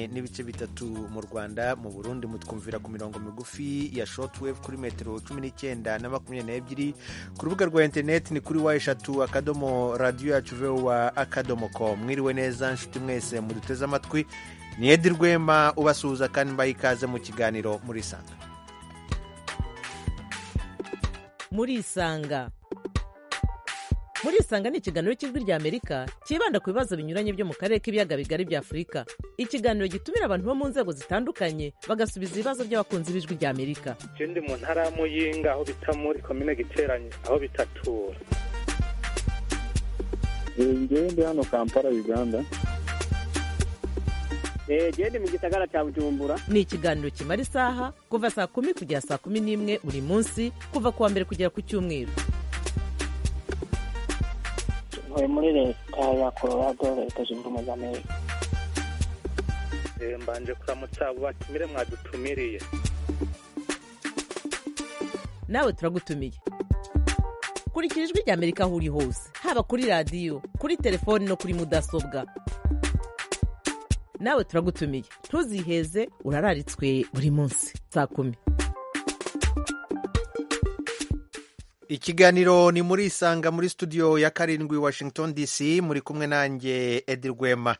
n'ibice bitatu mu Rwanda mu Burundi mutwumvira ku mirongo migufi ya shortwave kuri metero cumi n'icyenda na makumyabiri n'ebyiri ku rubuga rwa interineti ni kuri wa eshatu akadomo radiyo yacu vewa akadomo komu mwiriwe neza nshuti mwese muduteze amatwi ni edi rwema ubasuhuza kandi mbaha ikaze mu kiganiro murisanga murisanga murisanga ni ikiganiro cy'ijwi ry'amerika cyibanda ku bibazo binyuranye byo mu karere k'ibiyaga bigari bya afurika ikiganiro gitumira abantu bo mu nzego zitandukanye bagasubiza ibibazo by'abakunzi b'ijwi ry'amerika ikindi mu ntara ya muyinga aho bita muri komine giteranye aho bitatura ngende hano kampala uganda genda mu gisagara cya bujumbura ni ikiganiro kimara isaha kuva saa kumi kugera saa kumi n'imwe buri munsi kuva ku wa mbere kugera ku cyumweru ntuye muri leta ya colorado leta zunze ubumwe za amerika mbanje kuramutsa abo batumire mwadutumiriye nawe turagutumiye kurikira ijwi ry'amerika aho uri hose haba kuri radiyo kuri telefoni no kuri mudasobwa nawe turagutumiye ntuziheze urararitswe buri munsi saa kumi ikiganiro ni muri isanga muri studio ya karindwi washington dc muri kumwe nanjye edi rwema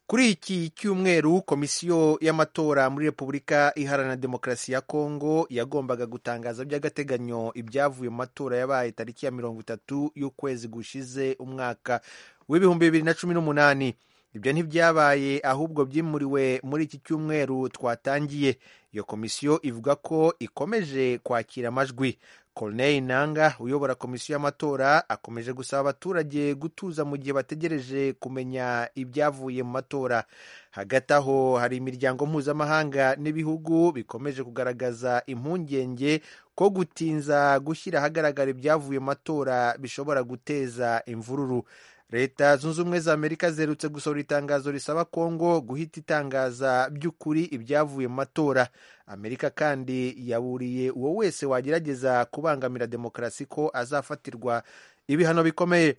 kuri iki cyumweru komisiyo y'amatora muri repubulika iharanira demokarasi ya kongo yagombaga gutangaza by'agateganyo ibyavuye mu matora yabaye tariki ya mirongo itatu y'ukwezi gushize umwaka w'ibihumbi bibiri na cumi n'umunani ibyo ntibyabaye ahubwo byimuriwe muri iki cyumweru twatangiye iyo komisiyo ivuga ko ikomeje kwakira amajwi Corneille Nanga uyobora komisiyo y'amatora akomeje gusaba abaturage gutuza mu gihe bategereje kumenya ibyavuye mu matora hagati aho hari imiryango mpuzamahanga n'ibihugu bikomeje kugaragaza impungenge ko gutinza gushyira ahagaragara ibyavuye mu matora bishobora guteza imvururu leta zunze ubumwe za amerika ziherutse gusohora itangazo risaba kongo guhita itangaza by'ukuri ibyavuye mu matora amerika kandi yaburiye uwo wese wagerageza kubangamira demokarasi ko azafatirwa ibihano bikomeye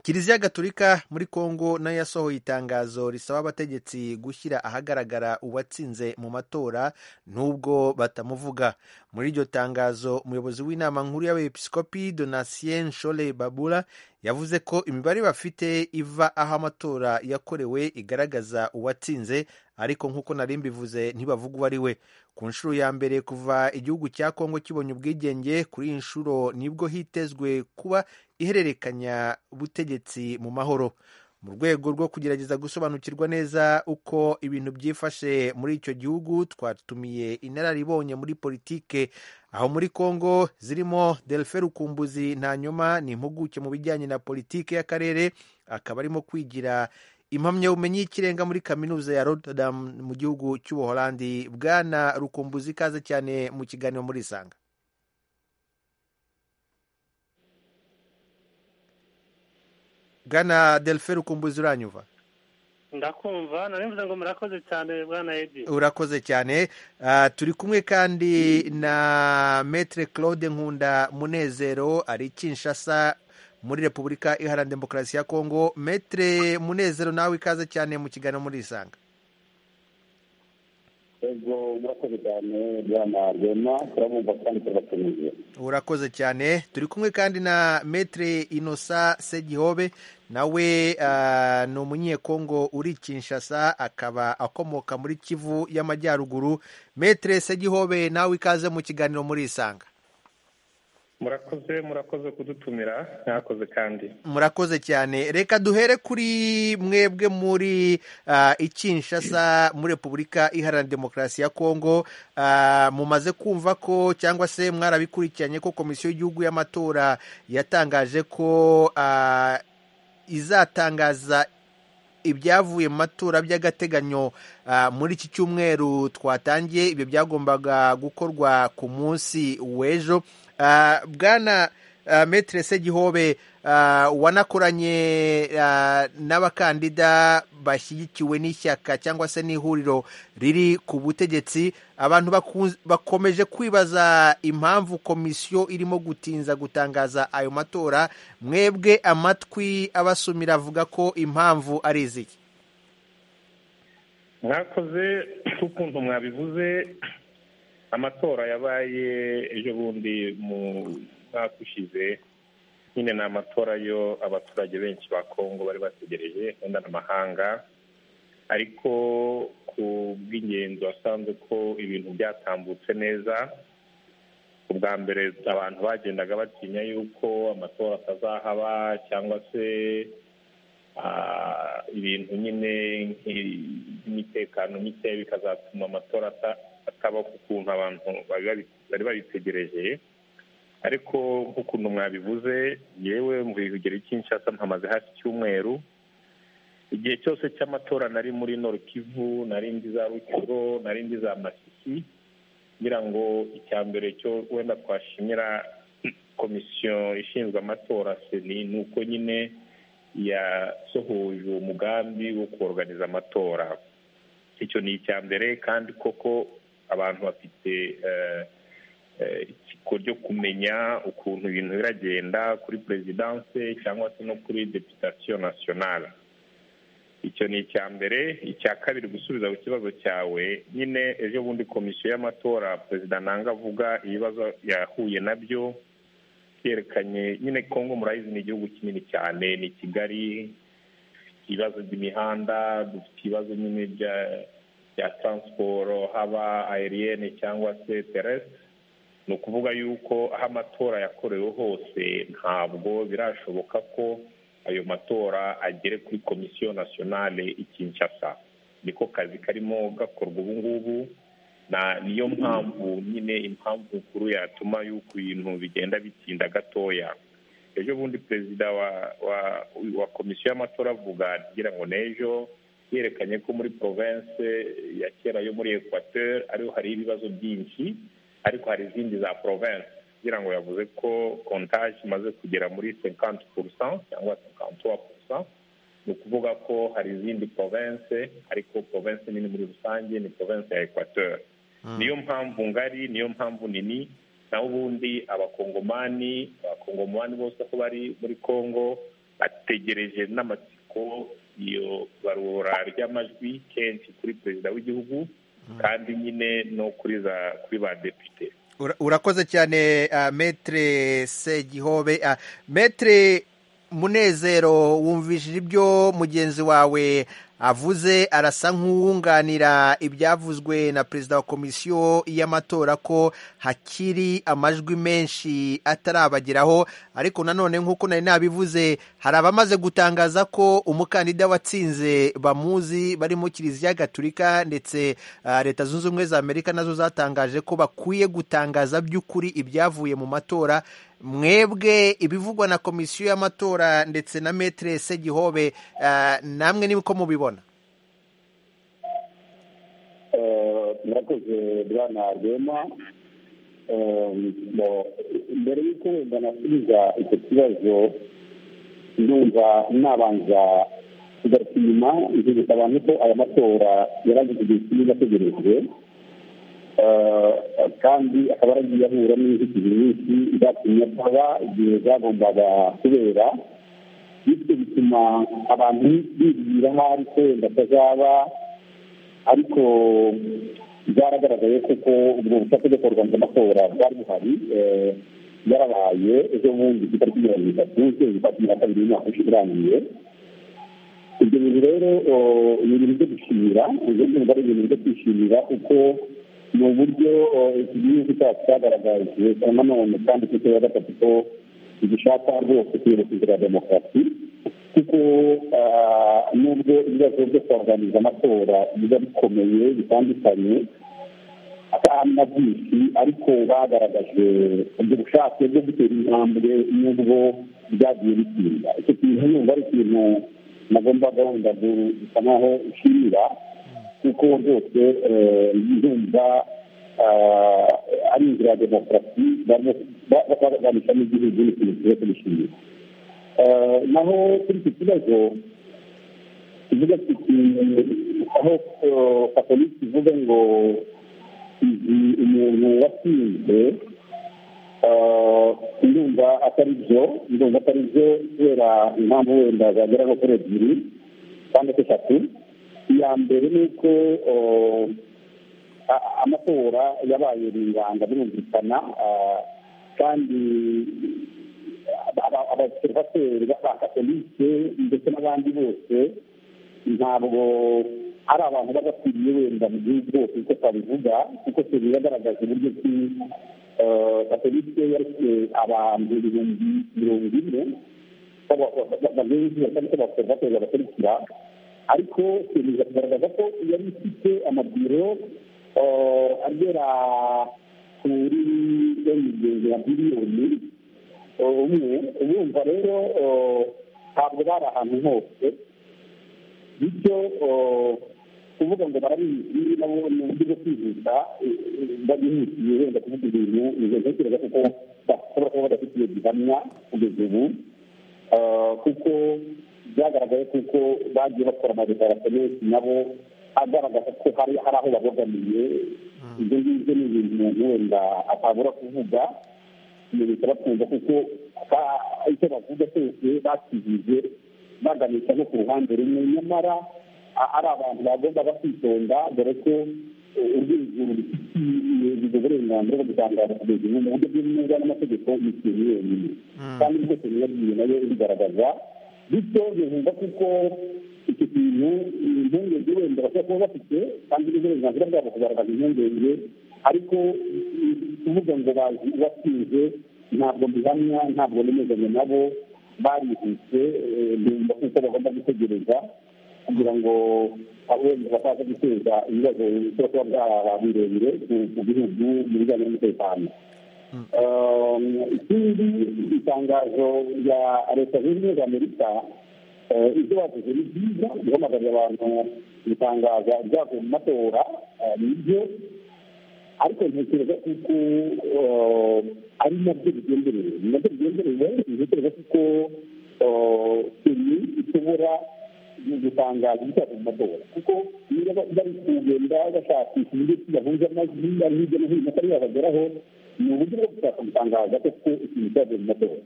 kiliziya gaturika muri kongo nayo yasohoye itangazo risaba abategetsi gushyira ahagaragara uwatsinze mu matora n'ubwo batamuvuga muri iryo tangazo umuyobozi w'inama nkuru y'abepiskopi donatien shole babura yavuze ko imibare bafite iva aho amatora yakorewe igaragaza uwatsinze ariko nk'uko nari mbivuze ntibavuga uwo ari we ku nshuro ya mbere kuva igihugu cya kongo kibonye ubwigenge kuri iyi nshuro nibwo hitezwe kuba ihererekanya butegetsi mu mahoro mu rwego rwo kugerageza gusobanukirwa neza uko ibintu byifashe muri icyo gihugu twatumiye inararibonye muri politike aho muri congo zirimo delfe rukumbuzi ntanyuma ni impuguke mu bijyanye na politike y'akarere akaba arimo kwigira impamyabumenyi y'ikirenga muri kaminuza ya rotterdam mu gihugu cy'ubuholandi bwana rukumbuzi ikaze cyane mu kiganiro muri isanga bwana delfe rukumbuzi uranyuva ndakumva narimvuze ngo murakoze cyane bwana edi urakoze cyane turi kumwe kandi na metre claude nkunda munezero ari kinshasa muri repubulika iharanira demokarasi ya kongo metre munezero nawe ikaze cyane mu kiganiro muri isanga urakoze cyane bwana rwema turabumva kandi turabatumiye urakoze cyane turi kumwe kandi na metre inosa segihobe nawe ni umunyekongo uri kinshasa akaba akomoka muri kivu y'amajyaruguru metre segihobe nawe ikaze mu kiganiro muri isanga murakoze murakoze kudutumira mwakoze kandi murakoze cyane reka duhere kuri mwebwe muri ikinshasa muri repubulika iharanira demokarasi ya kongo mumaze kumva ko cyangwa se mwarabikurikiranye ko komisiyo y'igihugu y'amatora yatangaje ko izatangaza ibyavuye mu matora by'agateganyo muri iki cyumweru twatangiye ibyo byagombaga gukorwa ku munsi w'ejo bwana metere segihobe wanakoranye n'abakandida bashyigikiwe n'ishyaka cyangwa se n'ihuriro riri ku butegetsi abantu bakomeje kwibaza impamvu komisiyo irimo gutinza gutangaza ayo matora mwebwe amatwi abasumira avuga ko impamvu ari iziki mwakoze nk'ukuntu mwabivuze amatora yabaye ejo bundi mu mwaka ushize nyine ni amatora yo abaturage benshi ba kongo bari bategereje wenda n'amahanga ariko ku bw'ingenzi wasanze ko ibintu byatambutse neza ubwa mbere abantu bagendaga batinya yuko amatora atazahaba cyangwa se ah, ibintu nyine nk'imitekano mike bikazatuma amatora ata- ataba ku kuntu abantu bari babi- bari babitegereje ariko nk'ukuntu mwabivuze yewe mu bigero cy'inshasa mpamaze hafi icyumweru igihe cyose cy'amatora nari muri Nord Kivu nari ndi za Rukiro nari ndi za Masisi ngira ngo icya mbere cyo wenda twashimira komisiyo ishinzwe amatora seni ni uko nyine yasohoje uwo mugambi wo kuganiza amatora icyo ni icya mbere kandi koko abantu bafite eh, eh, itsiko ryo kumenya ukuntu ibintu biragenda kuri perezidanse cyangwa se no kuri deputasiyo nasiyonale icyo ni icya mbere icya kabiri gusubiza ku kibazo cyawe nyine ejo bundi komisiyo y'amatora perezida nanga avuga ibibazo yahuye nabyo yerekanye nyine kongo murayizi ni igihugu kinini cyane ni kigali dufite ibibazo by'imihanda dufite ibibazo nyine bya bya taransiporo haba ayeriyene cyangwa se teresite ni ukuvuga yuko aho amatora yakorewe hose ntabwo birashoboka ko ayo matora agere kuri komisiyo nasiyonale i Kinshasa niko kazi karimo gakorwa ubu ngubu na niyo mpamvu nyine impamvu nkuru yatuma y'uko ibintu bigenda bitinda gatoya ejo bundi perezida wa wa wa komisiyo y'amatora avuga kugira ngo n'ejo yerekanye ko muri province ya kera yo muri equateur ariho hari ibibazo byinshi ariko hari izindi za province kugira ngo yavuze ko kontaje imaze kugera muri 50% cyangwa 53% ni ukuvuga ko hari izindi province ariko province nini muri rusange ni province ya equateur niyo mpamvu ngari niyo mpamvu nini naho ubundi abakongomani abakongomani bose uko bari muri congo bategereje n'amatsiko iyo barura ry'amajwi kenshi kuri perezida w'igihugu kandi nyine no kuri za kuri ba depite Ura- urakoze cyane uh, metre segihobe uh, metre munezero wumvishije ibyo mugenzi wawe avuze arasa nk'uwunganira ibyavuzwe na perezida wa komisiyo y'amatora ko hakiri amajwi menshi atarabageraho ariko nanone nk'uko nari nabivuze hari abamaze gutangaza ko umukandida watsinze bamuzi barimo kiliziya gatulika ndetse ah, leta zunze ubumwe za amerika nazo zatangaje ko bakwiye gutangaza by'ukuri ibyavuye mu matora mwebwe ibivugwa na komisiyo y'amatora ndetse na metere segihobe ah, namwe niko mubibona Eh, murakoze bwana rwema Eh, bo, mbere y'uko wenda nasubiza icyo kibazo ndumva nabanza kugaruka inyuma nzibutsa abantu ko aya matora yaragize igihe kinini ategerejwe Eh, kandi akaba yaragiye ahura n'inzitizi nyinshi zatumye ataba igihe zagombaga kubera bityo bituma abantu bibwira ahari ko wenda atazaba ariko byaragaragaye kuko ubwo bushake bwo kurwanya amatora bwari buhari eh, yarabaye ejo bundi ku itariki mirongo itatu z'ukwezi kwa cumi na kabiri umwaka ushize urangiye ibyo bintu rero oh, ni ibintu byo gushimira ibyo byumva ari ibintu byo kwishimira kuko ni uburyo oh, iki gihugu cyacu cyagaragaje nanone kandi ku ya gatatu ko gishaka rwose kwibuka inzira ya demokarasi kuko ah, nubwo ibibazo byo kubaganiza amatora biba bikomeye bitandukanye kandi na byinshi ariko bagaragaje ubwo bushake bwo gutera intambwe nubwo byagiye bitinda icyo kintu numva ari ikintu nagomba gahunda gusa nkaho ushimira kuko rwose eh, ndumva ah, ari inzira ya demokarasi barimo ba- ba- baganisha n'igihugu ni ikintu kiba kubishimira Eh, naho kuri iki kibazo kivuga kiti aho eh, katolika ivuga ngo izi umuntu watsinze eh, ndumva atari byo ndumva atari byo kubera impamvu wenda zagera nko kuri ebyiri cyangwa se eshatu iya mbere ni uko amatora yabaye ringanga birumvikana kandi abaserivaseri b'abakatolike ndetse n'abandi bose ntabwo ari abantu badakwiriye wenda mu gihugu bose uko twabivuga kuko seri yagaragaje uburyo ki katolike yaretse abantu ibihumbi mirongo ine bagenzi b'abaserivaseri babakurikira ariko seri iragaragaza ko yari ifite amabiro agera kuri ya miliyoni umwe urumva rero ntabwo bari ahantu hose bityo kuvuga ngo barabizi nabo ni uburyo bwo kwihuta babihutiye wenda kuvuga ibintu ntekereza kuko bashobora kuba badafitiye gihamya kugeza ubu kuko byagaragaye kuko bagiye bakora amadekarasiyo menshi nabo agaragaza ko hari aho babogamiye ibyo ngibyo ni ibintu umuntu wenda atabura kuvuga ibintu bikabakunda kuko icyo bavuga cyose bakijije baganisha no ku ruhande rumwe nyamara ari abantu bagomba bakitonda dore ko urwego rufite uburenganzira bwo gutangaza kugeza ubu mu buryo bw'umwuga n'amategeko ni ikintu yonyine kandi rwose niyo nayo ibigaragaza bityo bivugwa kuko iki kintu impungenge wenda bashobora kuba bafite kandi n'uburenganzira bwabo kugaragaza impungenge ariko kuvuga ngo bazi uwatsinze ntabwo mbihamya ntabwo nemezanya nabo barihuse bumva kuko bagomba gutegereza kugira ngo wenda bataza guteza ibibazo bishobora kuba byaba birebire mu gihugu mu bijyanye n'umutekano ikindi itangazo rya leta zunze ubumwe za amerika ibyo bavuze ni byiza guhamagarira abantu gutangaza ibyavuye mu matora nibyo ariko ntekereza kuko ari nabyo bigenderewe ni nabyo bigenderewe ntekereza kuko seni ishobora gutangaza ibyavuye mu matora kuko niba bari kugenda bashakisha uburyo ki bahuje amajwi ari hirya no hino atari yabageraho ni uburyo bwo gushaka gutangaza kuko ikintu cyavuye mu matora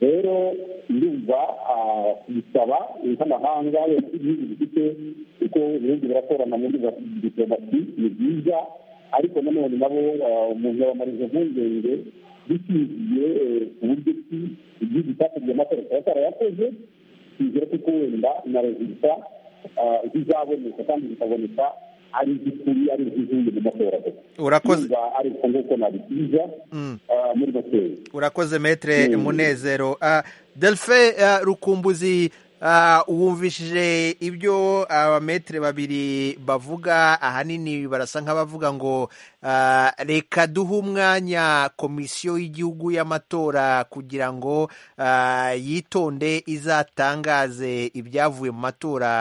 rero ndumva bisaba nk'amahanga yose ibihugu bifite kuko ibihugu birakorana mu buryo bwa diplomasi ni byiza ariko nanone nabo umuntu yabamariza impungenge bishingiye ku buryo ki igihugu cyakozwe amatora kikaba cyarayakoze kizere kuko wenda na rezilita zizaboneka kandi zikaboneka ari iz'ukuri ari iz'izindi mu matora urakoze ari uko nguko nabisiza muri matora urakoze metre munezero delfe rukumbuzi wumvishije ibyo abametere babiri bavuga ahanini barasa nk'abavuga ngo reka duhe umwanya komisiyo y'igihugu y'amatora kugira ngo yitonde izatangaze ibyavuye mu matora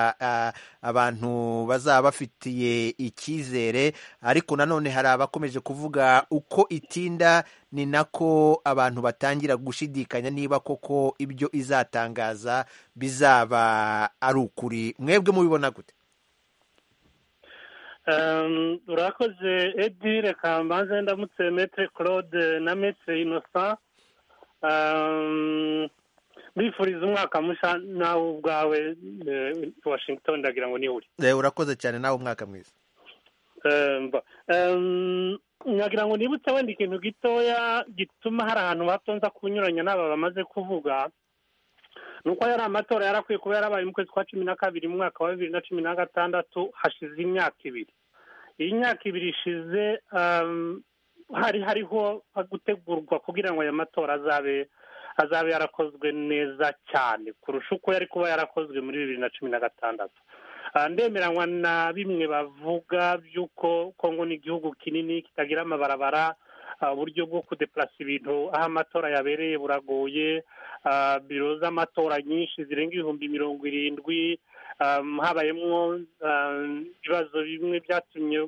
abantu bazaba bafitiye icyizere ariko nanone hari abakomeje kuvuga uko itinda ni nako abantu batangira gushidikanya niba koko ibyo izatangaza bizaba ari ukuri mwebwe mubibona gute urakoze edi reka mbanze ndamutse metre claude na metre inosa mbifuriza umwaka musha nawe ubwawe washington ndagira ngo ni uri urakoze cyane nawe umwaka mwiza nyagira ngo nibutse wenda ikintu gitoya gituma hari ahantu batonza kunyuranya n'aba bamaze kuvuga ni uko yari amatora yarakwiye kuba yarabaye mu kwezi kwa cumi na kabiri mu mwaka wa bibiri na cumi na gatandatu hashize imyaka ibiri iyi myaka ibiri ishize hari hariho gutegurwa kugira ngo aya matora azabe azabe yarakozwe neza cyane kurusha uko yari kuba yarakozwe muri bibiri na cumi na gatandatu ndemeranywa na bimwe bavuga by'uko kongo ni igihugu kinini kitagira amabarabara uburyo bwo kudeplasa ibintu aho amatora yabereye buragoye biro z'amatora nyinshi zirenga ibihumbi mirongo irindwi habayemo ibibazo bimwe byatumye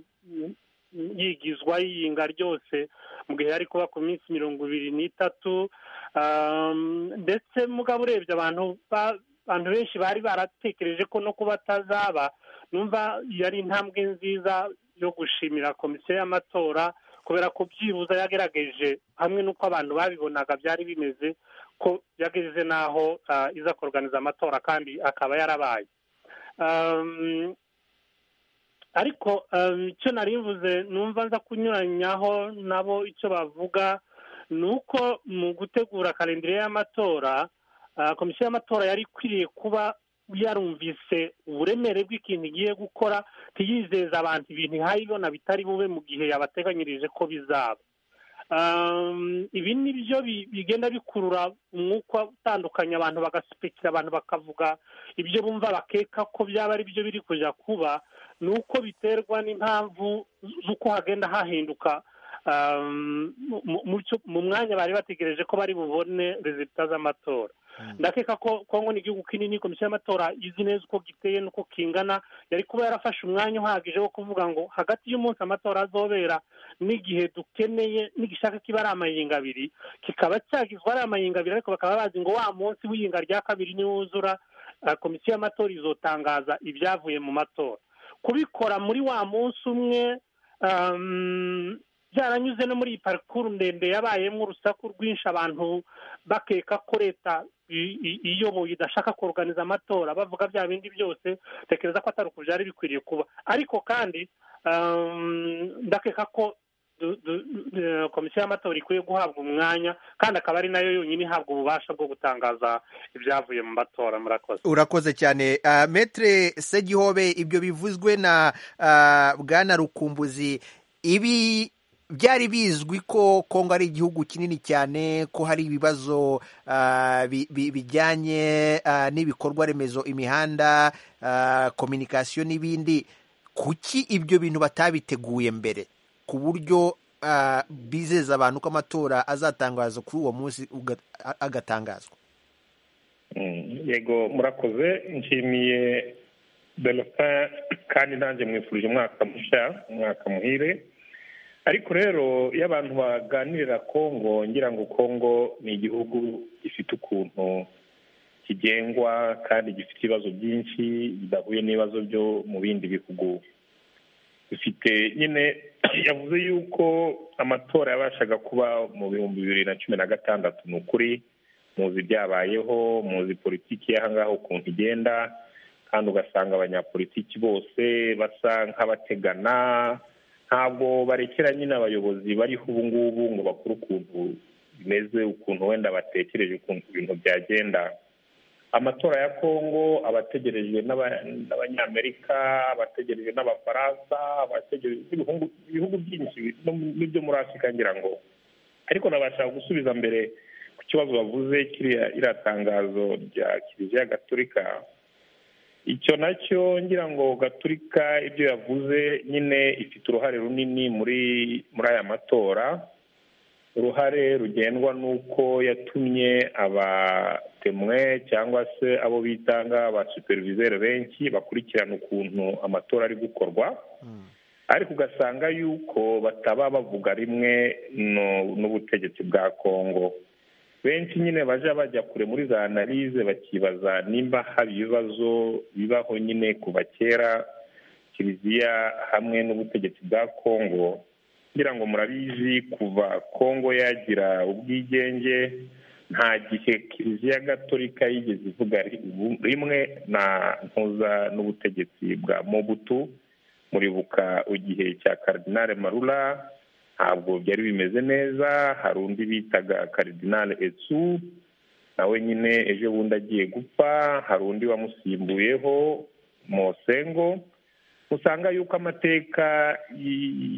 yigizwa yiyinga ryose mu gihe yari kuba ku minsi mirongo ibiri n'itatu ndetse mugabo urebye abantu abantu benshi bari baratekereje ko no kuba atazaba numva yari intambwe nziza yo gushimira komisiyo y'amatora kubera ko byibuze yagerageje hamwe n'uko abantu babibonaga byari bimeze ko yageze n'aho iza kuruganiza amatora kandi akaba yarabaye ariko icyo nari mvuze numva nza kunyuranyaho nabo icyo bavuga ni uko mu gutegura karindire y'amatora komisiyo y'amatora yari ikwiriye kuba yarumvise uburemere bw'ikintu igiye gukora ntiyizeza abantu ibintu ihaye ibona bitari bube mu gihe yabateganyirije ko bizaba ibi ni byo bigenda bikurura umwuka utandukanye abantu bagasupekera abantu bakavuga ibyo bumva bakeka ko byaba ari byo biri kujya kuba ni uko biterwa n'impamvu z'uko hagenda hahinduka mu mwanya bari bategereje ko bari bubone rezita z'amatora ndakeka ko kongo ni igihugu kinini komisiyo y'amatora izi neza uko giteye n'uko kingana yari kuba yarafashe umwanya uhagije wo kuvuga ngo hagati y'umunsi amatora azobera n'igihe dukeneye n'igishaka kiba ari amayinga abiri kikaba cyagizwa ari amayinga abiri ariko bakaba bazi ngo wa munsi w'iyinga rya kabiri niwuzura komisiyo y'amatora izotangaza ibyavuye mu matora kubikora muri wa munsi umwe byaranyuze no muri iyi parikuru ndende yabayemo urusaku rwinshi abantu bakeka ko leta iyoboye idashaka kuruganiza amatora bavuga bya bindi byose tekereza ko atari uku byari bikwiriye kuba ariko kandi ndakeka ko komisiyo y'amatora ikwiye guhabwa umwanya kandi akaba ari nayo yonyine ihabwa ububasha bwo gutangaza ibyavuye mu matora murakoze urakoze cyane metre segihobe ibyo bivuzwe na bwana rukumbuzi ibi byari bizwi ko kongo ari igihugu kinini cyane ko hari ibibazo bijyanye n'ibikorwa remezo imihanda kominikasiyo n'ibindi kuki ibyo bintu batabiteguye mbere ku buryo bizeza abantu ko amatora azatangazwa kuri uwo munsi agatangazwa yego murakoze nshimiye delphin kandi nanjye mwifurije umwaka mushya umwaka muhire ariko rero iyo abantu baganirira kongo ngira ngo kongo ni igihugu gifite ukuntu kigengwa kandi gifite ibibazo byinshi bidahuye n'ibibazo byo mu bindi bihugu bifite nyine yavuze yuko amatora yabashaga kuba mu bihumbi bibiri na cumi na gatandatu ni ukuri muzi byabayeho muzi politiki y'ahangaha ukuntu igenda kandi ugasanga abanyapolitiki bose basa nk'abategana ntabwo barekera nyine abayobozi bariho ubu ngubu ngo bakore ukuntu bimeze ukuntu wenda batekereje ukuntu ibintu byagenda amatora ya kongo abategerejwe n'abanyamerika abategerejwe n'abafaransa abategerejwe ibihugu byinshi n'ibyo muri afurika ngira ngo ariko nabashaka gusubiza mbere ku kibazo bavuze kiriya iriya tangazo rya kiliziya gaturika icyo nacyo ngira ngo gaturika ibyo yavuze nyine ifite uruhare runini muri muri aya matora uruhare rugendwa n'uko yatumye abatemwe cyangwa se abo bitanga ba superviseri benshi bakurikirana ukuntu amatora ari gukorwa ariko ugasanga yuko bataba bavuga rimwe n'ubutegetsi bwa kongo benshi nyine bajya bajya kure muri za analize bakibaza nimba haba ibibazo bibaho nyine kuva kera kiliziya hamwe n'ubutegetsi bwa kongo kugira ngo murabizi kuva kongo yagira ubwigenge nta gihe kiliziya gatolika yigeze ivuga rimwe na ntuza n'ubutegetsi bwa mobutu muribuka igihe cya karidinale marura ntabwo byari bimeze neza hari undi bitaga karidinale etsu nawe nyine ejo bundi agiye gupfa hari undi wamusimbuyeho mosengo usanga yuko amateka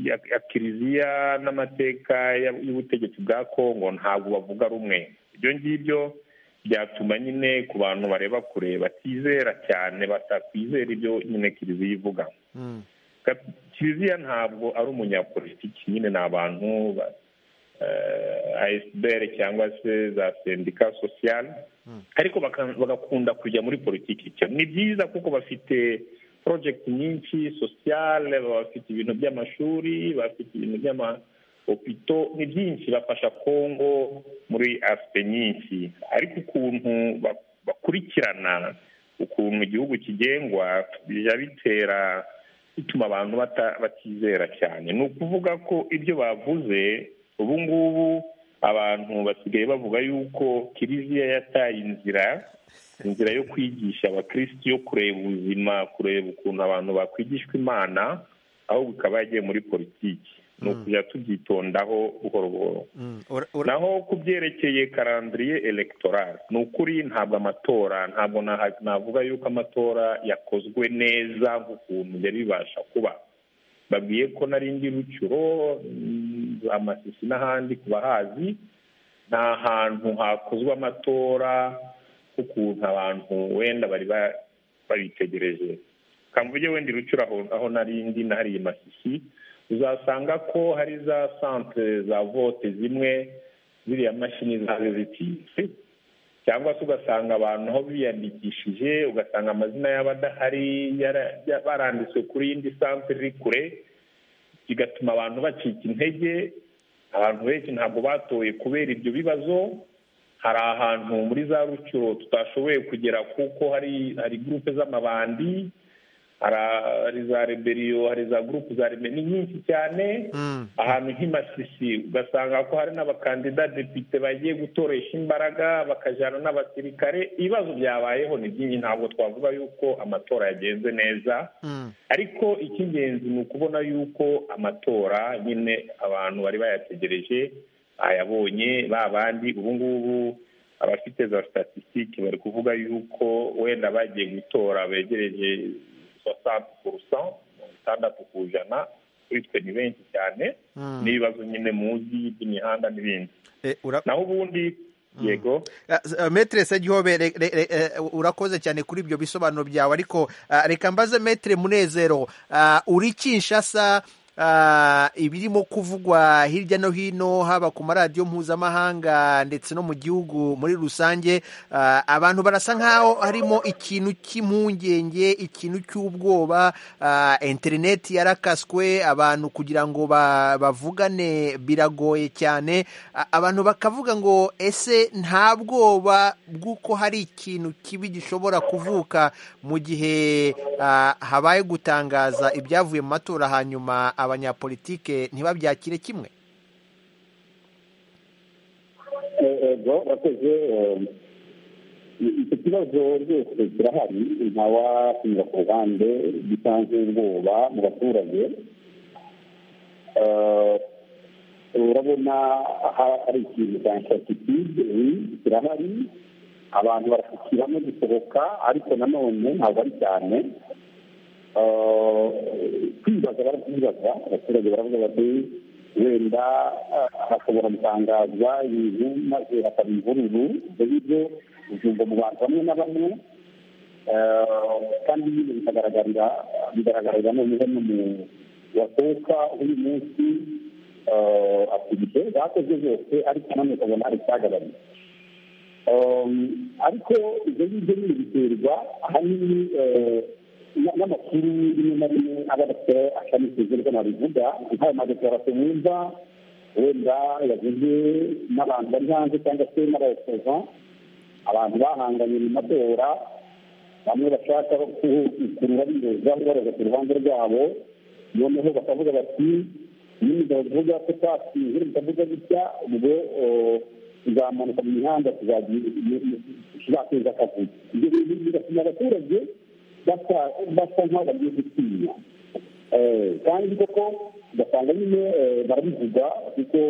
ya kiliziya n'amateka y'ubutegetsi bwa kongo ntabwo bavuga rumwe ibyo ngibyo byatuma nyine ku bantu bareba kure batizera cyane batakwizera ibyo nyine kiliziya ivuga kiliziya ntabwo ari umunyapolitiki nyine ni abantu ba asiberi cyangwa se za sendika sosiyale ariko bagakunda kujya muri politiki ni byiza kuko bafite porojegiti nyinshi sosiyale bafite ibintu by'amashuri bafite ibintu by'amahopito ni byinshi bafasha kongo muri asipe nyinshi ariko ukuntu bakurikirana ukuntu igihugu kigengwa bijya bitera bituma abantu batizera cyane ni ukuvuga ko ibyo bavuze ubu ngubu abantu basigaye bavuga yuko kiliziya yataye inzira inzira yo kwigisha abakirisitu yo kureba ubuzima kureba ukuntu abantu bakwigishwa imana aho bikaba yagiye muri politiki ni ukujya tubyitondaho buhoro buhoro Mm, ura- ura- naho ku byerekeye karandiriye elegitoral ni ukuri ntabwo amatora ntabwo naha- navuga yuko amatora yakozwe neza nk'ukuntu yari bibasha kuba babwiye ko narindi rucyuro mm, amasisi n'ahandi ku bahazi nta hantu hakozwe amatora nk'ukuntu abantu wenda bari ba- babitegereje kamvuge wenda rucyura aho, aho narindi nahariye masisi uzasanga ko hari za santere za vote zimwe ziriya mashini zaje zitize cyangwa se ugasanga abantu aho biyandikishije ugasanga amazina y'abadahari yara- ya- baranditswe kuri yindi santere iri kure bigatuma abantu bacika intege abantu benshi ntabwo batoye kubera ibyo bibazo hari ahantu muri za rucyuro tutashoboye kugera kuko hari hari gurupe z'amabandi hari- hari za reberiyo hari za gurupe za reberiyo ni nyinshi cyane Mm. ahantu nk'imasisi ugasanga ko hari n'abakandida depite bagiye gutoresha imbaraga bakajyana n'abasirikare ibibazo byabayeho ni byinshi ntabwo twavuga yuko amatora yagenze neza Mm. ariko icy'ingenzi ni ukubona yuko amatora nyine abantu bari bayategereje bayabonye ba bandi ubu ngubu abafite za statisitike bari kuvuga yuko wenda bagiye gutora begereje soixante ku rusan itandatu ku ijana kuri twe ni benshi cyane Mm. n'ibibazo nyine muzi by'imihanda n'ibindi Eh, ura- naho ubundi yego Ah, s- ah, Maître Segihobe re- re- re- eh, urakoze cyane kuri ibyo bisobanuro byawe ariko ah, reka mbaze Maître Munezero ah, uri Kinshasa ah, ibirimo kuvugwa hirya no hino haba ku maradiyo mpuzamahanga ndetse no mu gihugu muri rusange ah, abantu barasa nkaho harimo ikintu cy'impungenge ikintu cy'ubwoba ah, interineti yarakaswe abantu kugira ngo ba- bavugane biragoye cyane A- abantu bakavuga ngo ese nta bwoba bw'uko hari ikintu kibi gishobora kuvuka mu gihe ah, habaye gutangaza ibyavuye mu matora hanyuma abanyapolitike ntibabyakire kimwe ego wakoze icyo kibazo rwose kirahari ntawahinga ku ruhande gitanze ubwoba mu baturage Eh, urabona ha- hari ikintu cya inshatitide kirahari abantu barasukira no gusohoka ariko nanone ntabwo ari cyane Eh, kwibaza barakwibaza abaturage baravuga bati wenda ah, hashobora gutangazwa ibintu maze hakaba imvururu ibyo ngibyo byumva mu bantu bamwe na bamwe Eh, kandi nyine bikagaragarira bigaragarira noneho no mu wasohoka uyu munsi eh, akurikiye bakoze byose ariko nanone ukabona hari icyagabanutse Um, ariko ibyo ngibyo nyine biterwa ahanini eh, na- n'amakuru rimwe na rimwe aba adafite akamisizi rwo nabivuga nk'ayo madekarasi wumva wenda yavuze n'abantu bari hanze cyangwa se n'abayobozi abantu bahanganye mu matora bamwe bashaka kurura biroza baroza ku ruhande rwabo noneho bakavuga bati iyo umugabo tuvuga ko twatsinze bitavuga gutya ubwo eh, tuzamanuka mu mihanda tuzateza akavuyo ibyo bintu bigatuma abaturage basa basa nk'aho bagiye gutinya Eh, kandi koko ugasanga nyine eh, barabivuga kuko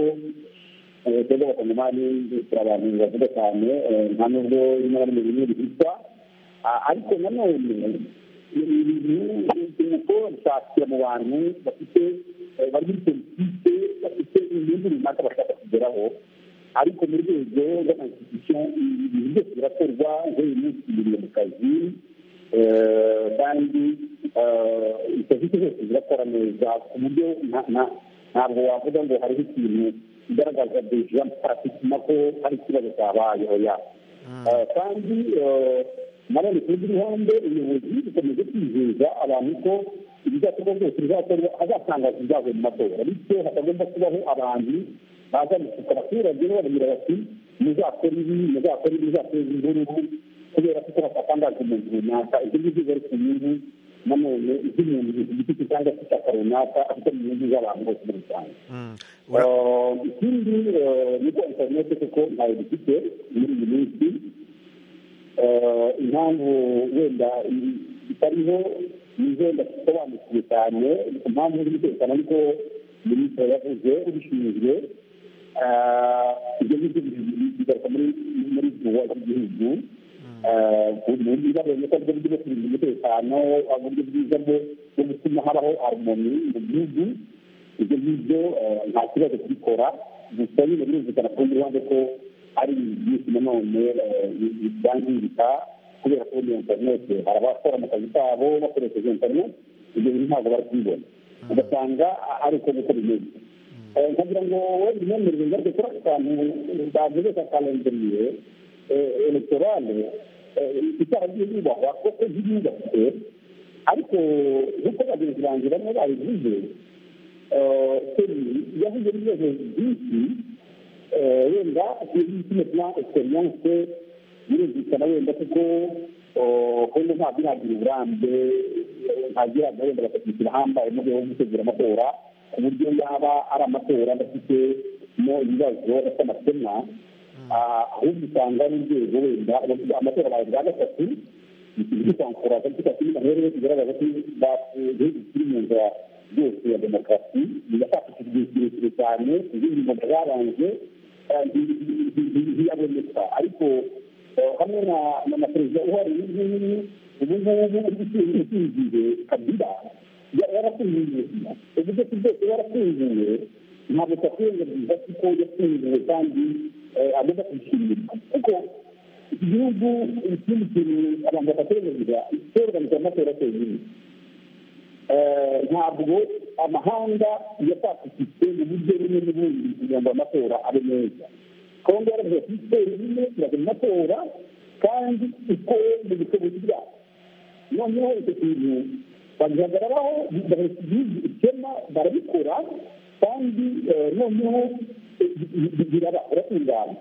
cyangwa abakongomani hari abantu bavuga cyane eh, nta nubwo rimwe na rimwe bimwe bihita Ah, ariko nanone ni ibintu bishakira mu bantu bafite eh, bari muri politike bafite ibindi runaka bashaka kugeraho ariko mu rwego rw'amasitisiyo ibintu byose birakorwa nk'uyu munsi biriye mu kazi Eh, kandi eh, serivisi zose zirakora neza ku buryo nta- nta- ntabwo wavuga ngo hariho ikintu kigaragaza deja paratikima ko hari ikibazo cyabaye oya Eh, kandi eh, nanone ku rundi ruhande ubuyobozi bukomeje kwizeza abantu ko ibizakorwa byose bizakorwa hazatangazwa ibyavuye mu matora bityo hatagomba kubaho abantu baza gusuka abaturage bababwira bati muzakora ibi muzakora ibi muzateza imvururu kubera ko hatatangaje umuntu runaka ibyo ngibyo bari ku nyungu nanone iz'umuntu ku giti cye cyangwa se ishyaka runaka ariko mu nyungu z'abantu bose muri rusange Mm. Ura- Eh, ikindi eh, ni uko interineti kuko ntayo dufite muri iyi minsi impamvu wenda itariho ni wenda isobanukiwe cyane impamvu z'umutekano ariko minisitiri yavuze ubishinzwe ibyo ngibyo bigaruka muri vuba z'igihugu mu bwiza bwo gukora uburyo bwo kurinda umutekano uburyo bwiza bwo gutuma habaho harumoni mu gihugu ibyo ngibyo nta kibazo kubikora gusa nyine birumvikana ku rundi ruhande ko ari byinshi nanone byangirika kubera ko iyo interinete hari abakora mu kazi kabo bakoresheje interinete ibyo bintu ntabwo bari kubibona ugasanga ari uko gukora imeze nkagira ngo wenda imyemerere ngaruke kuri ako kantu bavuze ka kalenderiye eletorale itara ry'iyubahwa kuko ziyubatse ariko nk'uko bagenzi banjye bamwe babivuze yahuye n'ibibazo byinshi wenda kino na egisperiyanse birumvikana wenda kuko kundi ntabwo iragira uburambe ntagira wenda bakatwishyira hambaye mu rwego rwo gutegura amatora ku buryo yaba ari amatora adafitemo ibibazo adafite amakemwa ahubwo usanga ari urwego wenda amatora baye bwa gatatu bikankura tariki ya cumi n'umunani bigaragaza ko igihugu kiri mu nzira yose ya demokarasi bigafasha igihe kirekire cyane izindi mboga zabanje ntiyaboneka ariko hamwe na perezida uhari uyu nguyu ubu ngubu usinziriye kabila yarafunguye uburyo bwose yarafunguye ntabwo twakwirengagiza kuko yafunguwe kandi agomba kubishimirwa kuko igihugu ikindi kintu abantu batakwirengagiza cyorganiza amatora cyonyine ntabwo amahanga yatakifite mu buryo bumwe n'ubundi kugira ngo amatora abe meza kongo yaravuze ati siporo rimwe turagira amatora kandi uko mu bushobozi bwacu noneho icyo kintu bagihagararaho bagahita igihugu ikema barabikora kandi noneho biraba biratungana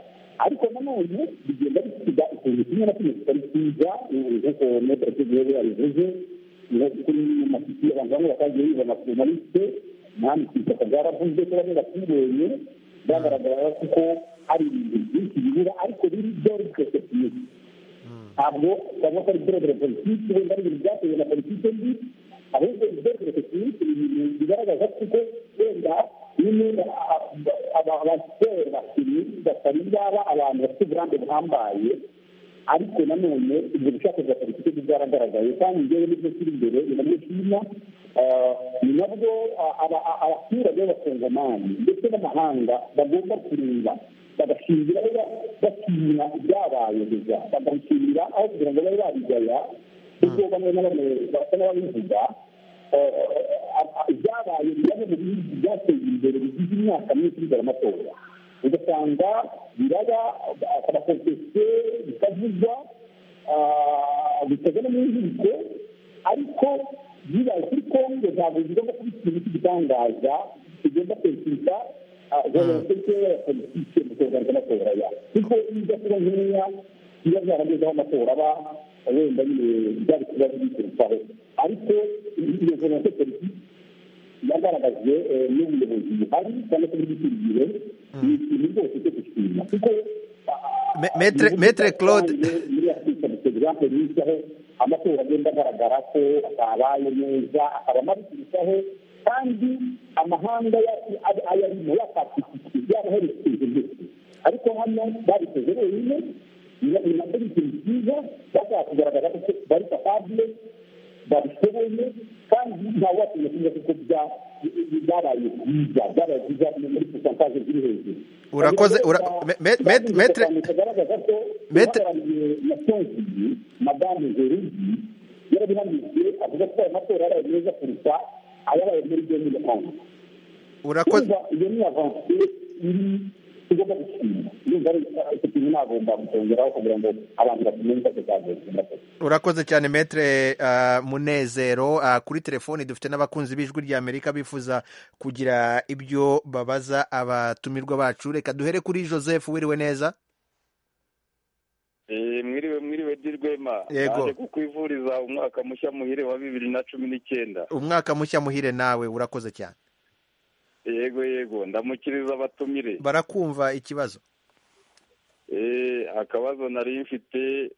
ariko nanone bigenda bisiga ikintu kimwe na kimwe kitari cyiza nk'uko metero yari yabivuze kuri mafiti abantu bamwe batagiye bibona ku maliste ntabwo ishyaka ryaravuze ko bamwe batireye byagaragara kuko ari ibintu byinshi bibura ariko biri byari byose byiza ntabwo cyangwa ko ari ibyorohere politiki wenda ari ibintu byatewe na politiki mbi ahubwo ibyorohere politiki ni ibintu bigaragaza kuko wenda nyine abasore bakinnyi batari baba abantu bafite uburambe buhambaye ariko nanone ibyo bushake bwa politiki bwaragaragaye kandi ngewe n'ibyo kiri imbere ndamwishima ni nabwo abaturage b'abakongomani ndetse n'amahanga bagomba kureba bagashimira bashimira ibyabaye gusa bagashimira aho kugira ngo babe babigaya kuko bamwe na bamwe basa n'ababivuga ibyabaye bimwe mu bihugu byateye imbere bigize imyaka myinshi bizana amatora ugasanga biraba abakompesiyo bitavugwa bitajya no mu nkiko ariko bibaye kuri kongo ntabwo bigomba kuba ikintu cy'igitangaza kigomba kwesita jenoside politike mu kugaragaza amatora ya kuko iyo ijya kuba nkeya biba byaragezeho amatora aba wenda nyine byari kuba byiturutsaho ariko iyo jenoside politike yagaragajwe n'ubuyobozi buhari cyangwa se bw'ikirigihe ni ikintu rwose cyo gushima kuko metere claude muri afurika dutegereje kubicaho amatora agenda agaragara ko atabaye neza akaba mabi kurushaho kandi amahanga ayarimo yakatikije yaraherekeje ndetse ariko hano babikoze wenyine ni nabyo ni ikintu cyiza bashaka kugaragaza ko bari kapabule babishoboye kandi ntawe watinya kuvuga kuko byabaye byiza byabaye byiza muri posantaje ziri hejuru urakoze metere kagaragaza ko uhagarariye na tonzi madamu zerugi yarabihamije avuga ko aya matora yaraye meza kuruta ayabaye muri byo nyine kandi urakoze iyo ni avansi iri tugomba gushima niba ari icyo kintu nagomba gutongeraho kugira ngo abantu bamenye ko tuzagira urakoze cyane metere munezero kuri telefoni dufite n'abakunzi b'ijwi ry'amerika bifuza kugira ibyo babaza abatumirwa bacu reka duhere kuri joseph wiriwe neza mwiriwe mwiriwe dirwema Yego. naje kukwivuriza umwaka mushya muhire wa bibiri na cumi n'icyenda umwaka mushya muhire nawe urakoze cyane yego yego ndamukiriza abatumire barakumva ikibazo Eh, akabazo nari mfite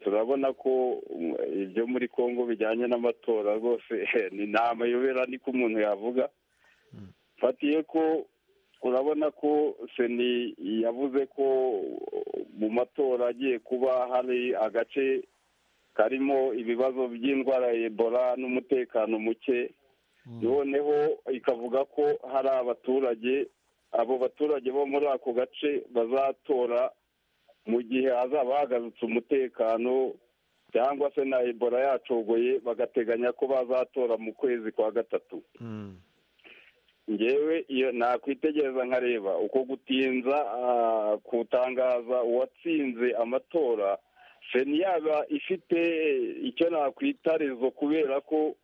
turabona ko ibyo muri congo bijyanye n'amatora rwose ni nta mayobera niko umuntu yavuga fatiye ko urabona ko seni yavuze ko mu matora agiye kuba hari agace karimo ibibazo by'indwara ya ebola n'umutekano muke noneho ikavuga ko hari abaturage abo baturage bo muri ako gace bazatora mu gihe hazaba hagarutse umutekano cyangwa se na ebola yacogoye bagateganya ko bazatora mu kwezi kwa gatatu ngewe iyo nakwitegereza nkareba uko gutinza kutangaza uwatsinze amatora seni yaba ifite icyo nakwita rezo kubera ko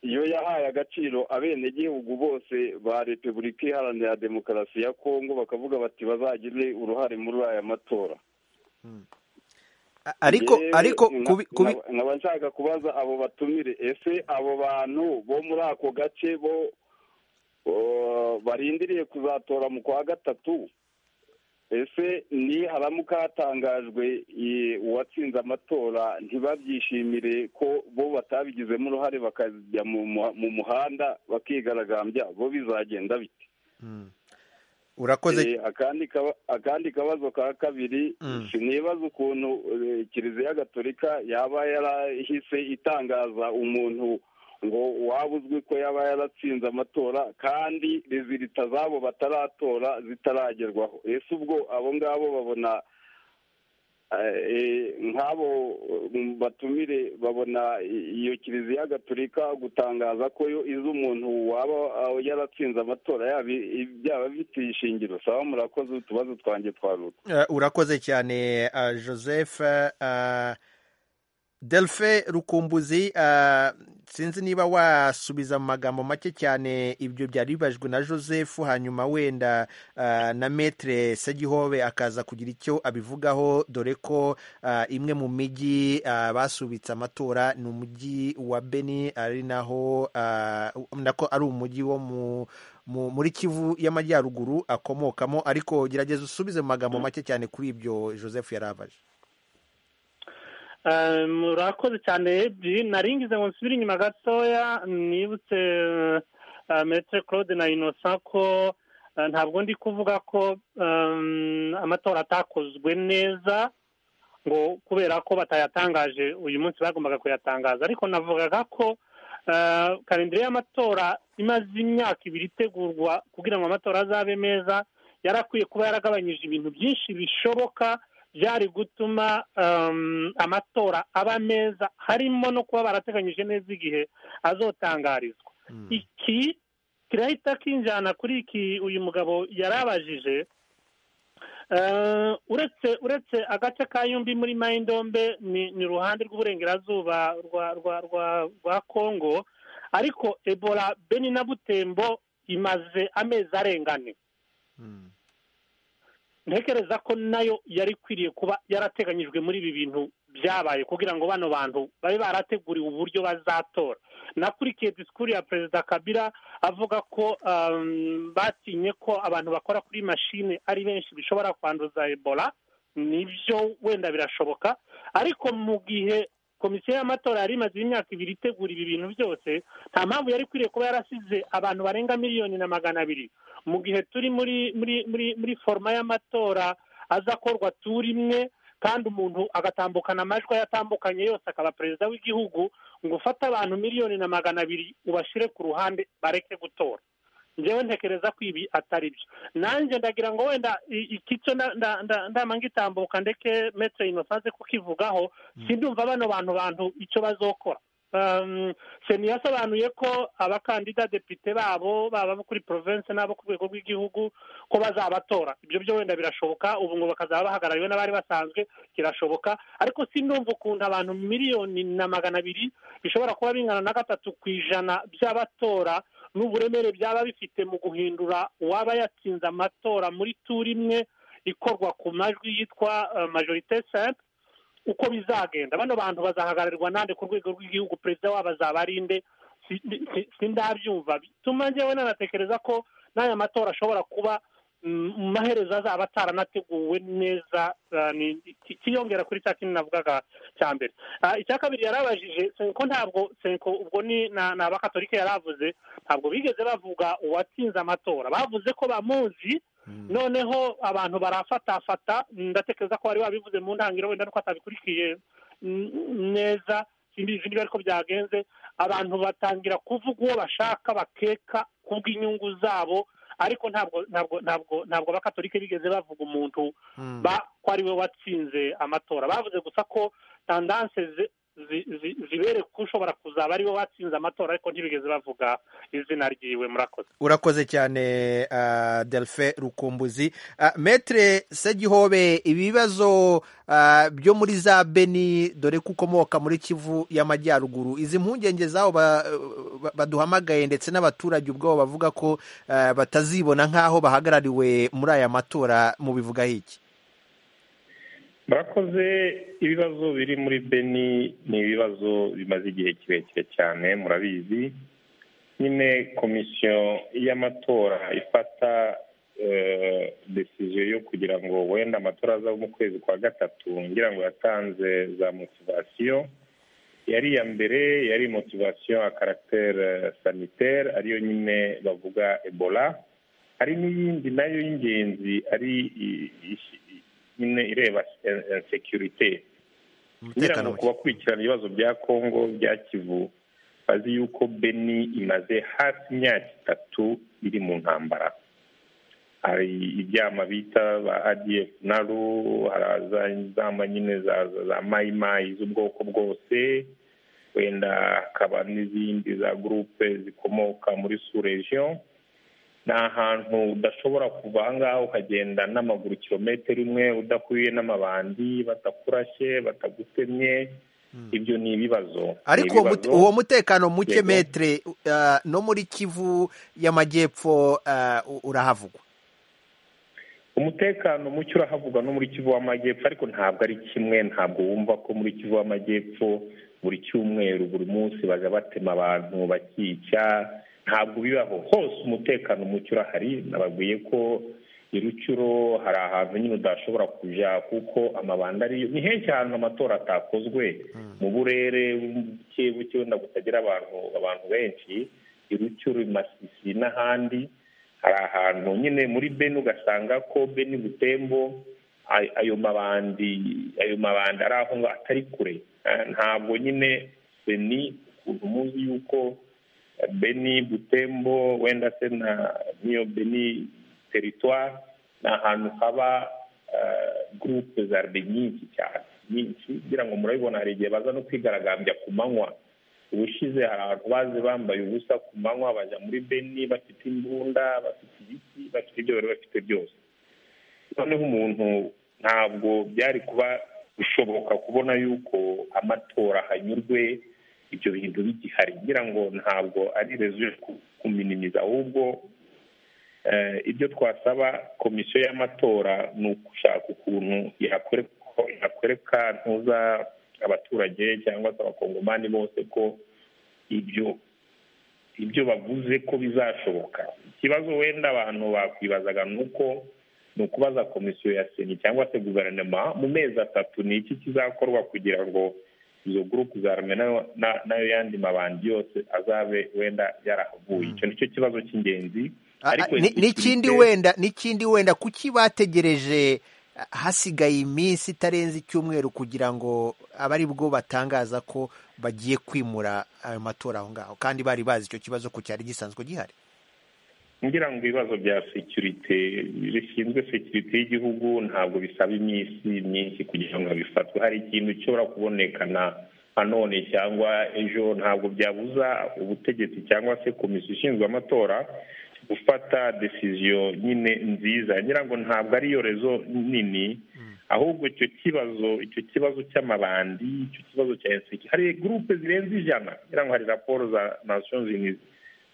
iyo yahaye agaciro abenegihugu bose ba repubulika iharanira demokarasi ya kongo bakavuga bati bazagire uruhare muri aya matora ariko ariko nkaba nshaka kubaza abo batumire ese abo bantu bo muri ako gace bo barindiriye kuzatora mu kwa gatatu ese ni haramuka hatangajwe uwatsinze amatora ntibabyishimire ko bo batabigizemo uruhare bakajya mu muhanda bakigaragambya bo bizagenda bite urakoze akandi kabazo ka kabiri sinibaza ukuntu kiliziya gatolika yaba yarahise itangaza umuntu ngo waba uzwi ko yaba yaratsinze amatora kandi rezilita zabo bataratora zitaragerwaho ese ubwo abo ngabo babona nk'abo batumire babona iyo kiliziya gaturika gutangaza ko yo izi umuntu waba yaratsinze amatora byaba bifite ishingiro saba murakoze utubazo twanjye twaruta urakoze cyane joseph delphe rukumbuzi sinzi niba wasubiza mu magambo make cyane ibyo byari bibajwe na joseph hanyuma wenda na metere segihobe akaza kugira icyo abivugaho dore ko imwe mu mijyi basubitse amatora ni umujyi wa beni ari naho nako ari umujyi wo mu muri kivu y'amajyaruguru akomokamo ariko gerageza usubize mu magambo make cyane kuri ibyo joseph yarabaje murakoze cyane ebyiri naringize ngo nsubire inyuma gatoya nibutse metere claude na inosa ko ntabwo ndi kuvuga ko amatora atakozwe neza ngo kubera ko batayatangaje uyu munsi bagombaga kuyatangaza ariko navugaga ko karindire y'amatora imaze imyaka ibiri itegurwa kugira ngo amatora azabe meza yarakwiye kuba yaragabanyije ibintu byinshi bishoboka byari gutuma amatora aba meza harimo no kuba barateganyije neza igihe azotangarizwa iki kirahita kinjyana kuri iki uyu mugabo yarabajije uretse uretse agace ka yombi muri mayindombe ni uruhande rw'uburengerazuba rwa kongo ariko ebola beni na butembo imaze amezi arengane ntekereza ko nayo yari ikwiriye kuba yarateganyijwe muri ibi bintu byabaye kugira ngo bano bantu babe barateguriwe uburyo bazatora nakurikiye disikuru ya perezida kabira avuga ko batinye ko abantu bakora kuri mashine ari benshi bishobora kwanduza ebola nibyo wenda birashoboka ariko mu gihe komisiyo y'amatora yari imaze imyaka ibiri itegura ibi bintu byose nta mpamvu yari ikwiriye kuba yarasize abantu barenga miliyoni na magana abiri mu gihe turi muri muri muri muri foroma y'amatora aza akorwa turi imwe kandi umuntu agatambukana amajwi yatambukanye yose akaba perezida w'igihugu ngo ufate abantu miliyoni na magana abiri ubashyire ku ruhande bareke gutora ngewe ntekereza ko ibi atari byo nanjye ndagira ngo wenda ikico ndama ngitambuka ndeke metere inosaze kukivugaho sindumva bano bantu bantu icyo bazokora seni yasobanuye ko abakandida depite babo baba kuri porovensi n'abo ku rwego rw'igihugu ko bazabatora ibyo byo wenda birashoboka ubu ngo bakazaba bahagarariwe n'abari basanzwe kirashoboka ariko sindumva ukuntu abantu miliyoni na magana abiri bishobora kuba bingana na gatatu ku ijana by'abatora n'uburemere byaba bifite mu guhindura uwaba yatsinze amatora muri turi imwe ikorwa ku majwi yitwa majorite simple uko bizagenda bano bantu bazahagararirwa nande ku rwego rw'igihugu perezida wabo azaba ari nde sindabyumva bituma njyewe nanatekereza ko n'aya matora ashobora kuba mu maherezo azaba ataranateguwe neza kiyongera kuri cya kintu navugaga cya mbere icya kabiri yarabajije senko ntabwo senko ubwo ni ni abakatolika yaravuze ntabwo bigeze bavuga uwatsinze amatora bavuze ko bamuzi noneho abantu barafatafata ndatekereza ko wari wabivuze mu ntangiriro wenda nuko atabikurikiye neza simbizi niba ariko byagenze abantu batangira kuvuga uwo bashaka bakeka kubw'inyungu zabo ariko ntabwo ntabwo ntabwo ntabwo abakatolika bigeze bavuga umuntu ko ari we watsinze amatora bavuze gusa ko tandanse zibereka ko ushobora kuzaba ari we watsinze amatora ariko ntibigeze bavuga izina ryiwe murakoze urakoze cyane delphe rukumbuzi metere segihobe ibibazo byo muri za beni dore ko ukomoka muri kivu y'amajyaruguru izi mpungenge z'aho baduhamagaye ndetse n'abaturage ubwabo bavuga ko batazibona nk'aho bahagarariwe muri aya matora mubivugaho iki murakoze ibibazo biri muri beni ni ibibazo bimaze igihe kirekire cyane murabizi nyine komisiyo y'amatora ifata desiziyo yo kugira ngo wenda amatora azaba mu kwezi kwa gatatu ngira ngo yatanze za motivasiyo yari iya mbere yari motivasiyo ya karagiteri saniteri ariyo nyine bavuga ebola hari n'iyindi nayo y'ingenzi ari nyine ireba sekirite kugira ngo ku bakurikirana ibibazo bya kongo bya kivu bazi yuko beni imaze hafi imyaka itatu iri mu ntambara hari ibyama bita ba adiyefu naru haraza inzamba nyine za mayimayi z'ubwoko bwose wenda hakaba n'izindi za gurupe zikomoka muri suregiyo ni ahantu udashobora kuva aha ngaha ukagenda n'amaguru kilometero imwe udahuye n'amabandi batakurashye batagutemye ibyo ni ibibazo ariko uwo mutekano muke metere no muri kivu y'amajyepfo urahavugwa umutekano muke urahavugwa no muri kivu w'amajyepfo ariko ntabwo ari kimwe ntabwo wumva ko muri kivu w'amajyepfo buri cyumweru buri munsi bajya batema abantu bakica ntabwo bibaho hose umutekano muke urahari nababwiye ko i rucuro hari ahantu nyine udashobora kujya kuko amabanda ariyo ni henshi ahantu amatora atakozwe mu burere buke buke wenda butagira abantu abantu benshi i rucuro i masisi n'ahandi hari ahantu nyine muri beni ugasanga ko beni butembo ayo mabandi ayo mabandi ari aho ngo atari kure ntabwo nyine beni ukuntu muzi yuko beni butembo wenda se na niyo beni teritwari ni ahantu haba gurupe za rebe nyinshi cyane nyinshi kugira ngo murabibona hari igihe baza no kwigaragambya ku manywa ubushize hari abantu bazi bambaye ubusa ku manywa bajya muri beni bafite imbunda bafite ibiti bafite ibyo bari bafite byose noneho umuntu ntabwo byari kuba bishoboka kubona yuko amatora hanyurwe ibyo bintu bigihari ngira ngo ntabwo ari rezo yo kuminimiza ahubwo ibyo twasaba komisiyo y'amatora ni ugushaka ukuntu yakwereka ntuza abaturage cyangwa se abakongomani bose ko ibyo ibyo bavuze ko bizashoboka ikibazo wenda abantu bakwibazaga ni uko ni ukubaza komisiyo ya seni cyangwa se guverinoma mu mezi atatu ni iki kizakorwa kugira ngo izo gurupe za rume nayo yandi mabandi yose azabe wenda yarahavuye icyo nicyo kibazo cy'ingenzi n'ikindi wenda n'ikindi wenda kuki bategereje hasigaye iminsi itarenze icyumweru kugira ngo abe ari bwo batangaza ko bagiye kwimura ayo matora aho ngaho kandi bari bazi icyo kibazo ko cyari gisanzwe gihari ngira ngo ibibazo bya sekirite bishinzwe sekirite y'igihugu ntabwo bisaba iminsi myinshi kugira ngo bifatwe hari ikintu gishobora kubonekana nanone cyangwa ejo ntabwo byabuza ubutegetsi cyangwa se komisiyo ishinzwe amatora gufata desiziyo nyine nziza ngira ngo ntabwo ariyo rezo nini ahubwo icyo kibazo icyo kibazo cy'amabandi icyo kibazo cya eseki hari gurupe zirenze ijana ngira ngo hari raporo za nasiyo zinizi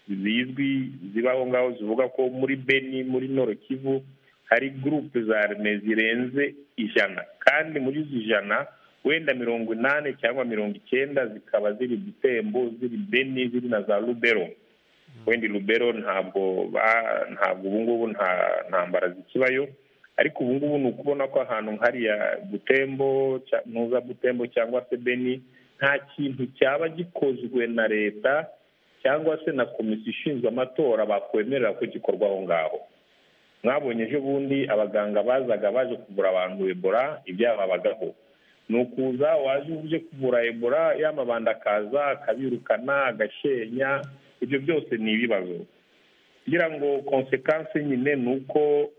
zizwi ziba aho ngaho zivuga ko muri beni muri Kivu hari gurupe za arme zirenze ijana kandi muri izi ijana wenda mirongo inani cyangwa mirongo icyenda zikaba ziri butembo ziri beni ziri na za rubero wenda rubero ntabwo ntabwo ubu ngubu nta ntambara zikibayo ariko ubu ngubu ni ukubona ko ahantu nk'ariya butembo ntuza butembo cyangwa se beni nta kintu cyaba gikozwe na leta cyangwa se na komisiyo ishinzwe amatora bakwemerera ko gikorwa aho ngaho mwabonye ejo bundi abaganga bazaga baje kuvura abantu ebora ibyababagaho ni ukuza waje uje kuvura ebora y'amabanda akaza akabirukana agashenya ibyo byose ni ibibazo kugira ngo konsekansi nyine ni uko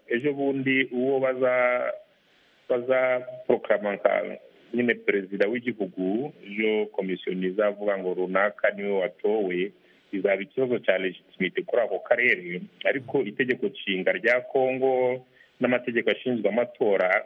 ejo bundi uwo baza baza porokarama nyine perezida w'igihugu iyo komisiyoni izavuga ngo runaka niwe watowe izaba ikibazo cya legitimite kuri ako karere ariko itegeko nshinga rya kongo n'amategeko ashinzwe amatora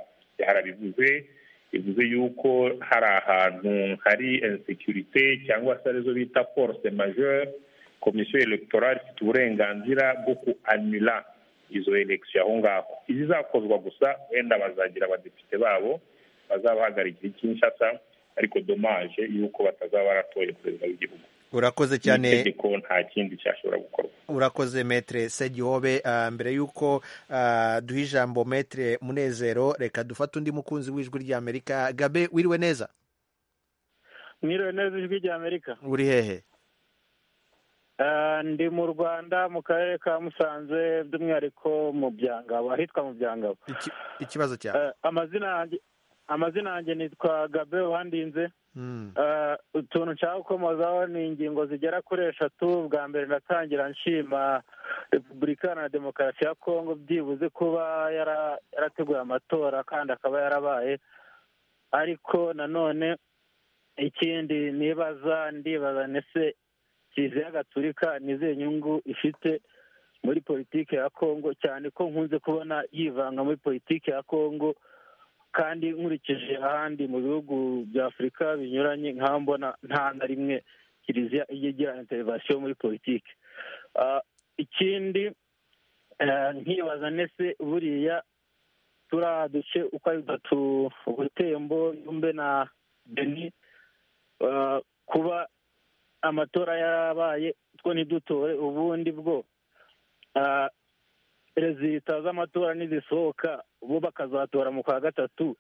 harabivuze bivuze yuko hari ahantu hari insekurite cyangwa se arizo bita force majeure komisiyo elegitoral ifite uburenganzira bwo kuanira izo elekisiyo aho ngaho izizakozwa gusa wenda bazagira abadepite babo bazabahagarikira ikinshasa ariko domaje yuko batazaba baratoye perezida w'igihugu urakoze cyane itegeko nta kindi cyashobora gukorwa urakoze metere segihobe mbere y'uko duha ijambo metere munezero reka dufate undi mukunzi w'ijwi ry'amerika gabe wiriwe neza mwiriwe neza ijwi ry'amerika uri hehe ndi mu rwanda mu karere ka musanze by'umwihariko mu byangabo ahitwa mu byangabo ikibazo cyawe amazina yanjye amazina yanjye nitwa gabe uhandinze utuntu nshaka gukomozaho ni ingingo zigera kuri eshatu bwa mbere ndatangira nshima repubulika na demokarasi ya kongo byibuze kuba yarateguye amatora kandi akaba yarabaye ariko nanone ikindi nibaza ndibaza ndetse kiliziya gaturika ni izihe nyungu ifite muri politiki ya kongo cyane ko nkunze kubona yivanga muri politiki ya kongo kandi nkurikije ahandi mu bihugu bya afurika binyuranye nk'aho mbona nta na rimwe kiliziya ijya igira interivasiyo muri politiki ikindi nkibaza ndetse buriya turiya duce uko ari dutatu ubutembo yumbe na beni kuba amatora yarabaye two ntidutore ubundi bwo perezida z'amatora nizisohoka bo bakazatora mu kwa gatatu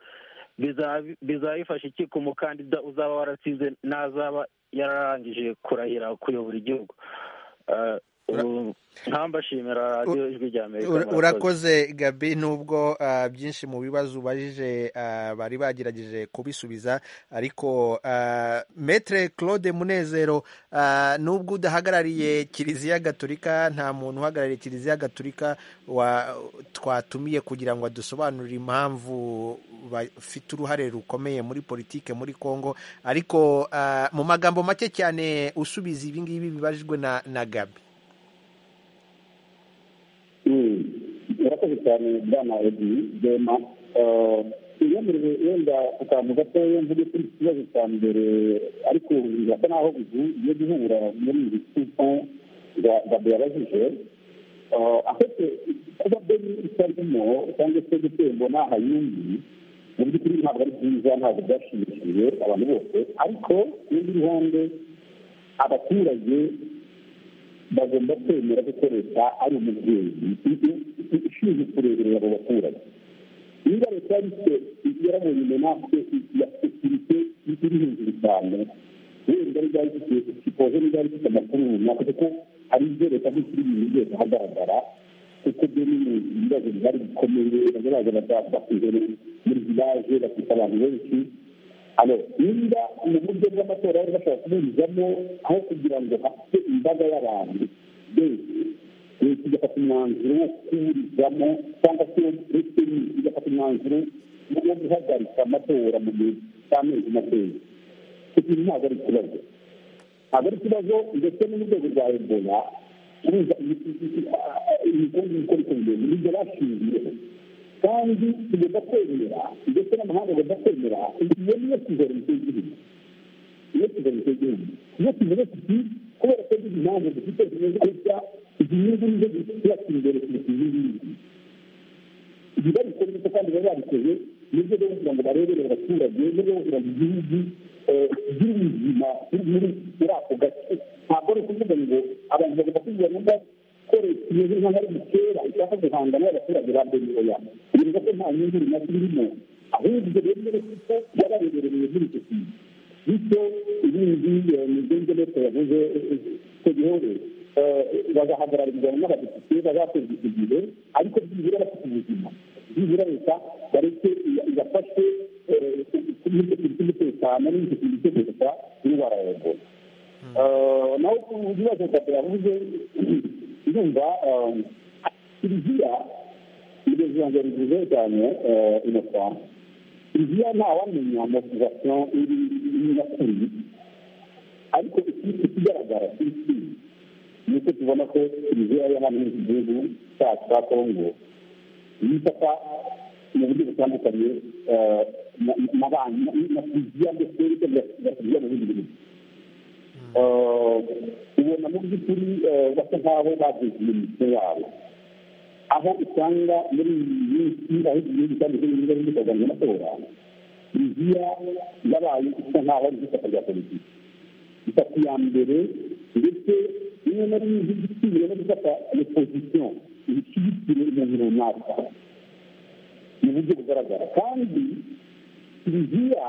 bizabifasha iki ku mukandida uzaba warasize n'azaba yararangije kurahira kuyobora igihugu ntambashimira radiyo ijwi rya amerika urakoze gabi nubwo byinshi mu bibazo ubajije bari bagerageje kubisubiza ariko metere claude munezero nubwo udahagarariye kiliziya gaturika nta muntu uhagarariye kiliziya gaturika twatumiye kugira ngo adusobanurire impamvu bafite uruhare rukomeye muri politike muri congo ariko mu magambo make cyane usubiza ibingibi bibajijwe na gabi murakoze cyane bwana edi dema yemerewe wenda akantu gatoya mvuge kuri iki kibazo cya mbere ariko birasa naho bigiye guhura muri ibi bisuko gabe yabajije afite kuba beni itarimo cyangwa se gutembo n'aha yindi mu by'ukuri ntabwo ari byiza ntabwo byashimishije abantu bose ariko n'indi ruhande abaturage bagomba kwemera gukoresha ari umubyeyi ishinzwe kureberera abo baturage niba leta yarite yarabonye inyamaswa ya sekirite iri hejuru cyane wenda niba ifite sipoze niba ifite amakuru runaka kuko hari ibyo leta nk'ikiri ibintu byose ahagaragara kuko byo ni ibibazo bihari bikomeye bazaza bakuze muri vilaje bafite abantu benshi niba mu buryo bw'amatora bari bashobora kuburizamo aho kugira ngo hafite imbaga y'abantu benshi leta igafata umwanzuro wo kuburizamo cyangwa se leta igafata umwanzuro wo guhagarika amatora mu gihe cy'amezi makeya kuko ntabwo ari ikibazo ntabwo ari ikibazo ndetse no mu rwego rwa ebola kubuza imikungu ikoreshwa mu gihe nibyo bashingiyeho kandi tugomba kwemera ndetse n'amahanga agomba kwemera iyo niyo kizoromite y'igihugu iyo kizoromite y'igihugu iyo tuvuze tuti kubera ko tuzi impamvu dufite zimeze gutya izi nyungu nizo zituyatse imbere kuruta izi ngizi ibi babikora ndetse kandi bari babikoze ni byo kugira ngo barebere abaturage ni byo kugira ngo igihugu gire ubuzima muri ako gace ntabwo ari ukuvuga ngo abantu bakubwira nubwo ko leta imeze nk'aho ari gukera ishaka guhanga n'abaturage ba benyuya bivuga ko nta nyungu runaka irimo ahubwo rero kuko yabarebereye muri icyo kintu bityo ibindi migenzo leta yavuze ko gihewe bagahagararwa n'abadepite bazakorwa icyo gihe ariko byibura bafite ubuzima byibura leta bareke igafashe kuri icyo kintu cy'umutekano n'icyo kintu cyo guhita indwara ya ebola naho ku bibazo leta yavuze yumva kiliziya iryo jambo rivuze cyane inokora kiliziya ntawamenya motivasiyo iri nyakuri ariko ikigaragara kuri kiriziya ni uko tubona ko kiliziya yo hano mu gihugu cyacu cya kongo yifata mu buryo butandukanye na kiliziya ndetse na kiliziya mu bindi bihugu ubona mu by'ukuri basa nk'aho bagize imitwe yabo aho usanga muri iyi minsi aho igihugu cyanditseho ibibuga byo kurwanya amatora kiliziya yabaye isa nk'aho ari ishyaka rya politiki itatu ya mbere ndetse rimwe na rimwe igisigaye no gufata opozisiyo ibishyigikire umuntu runaka mu buryo bugaragara kandi kiliziya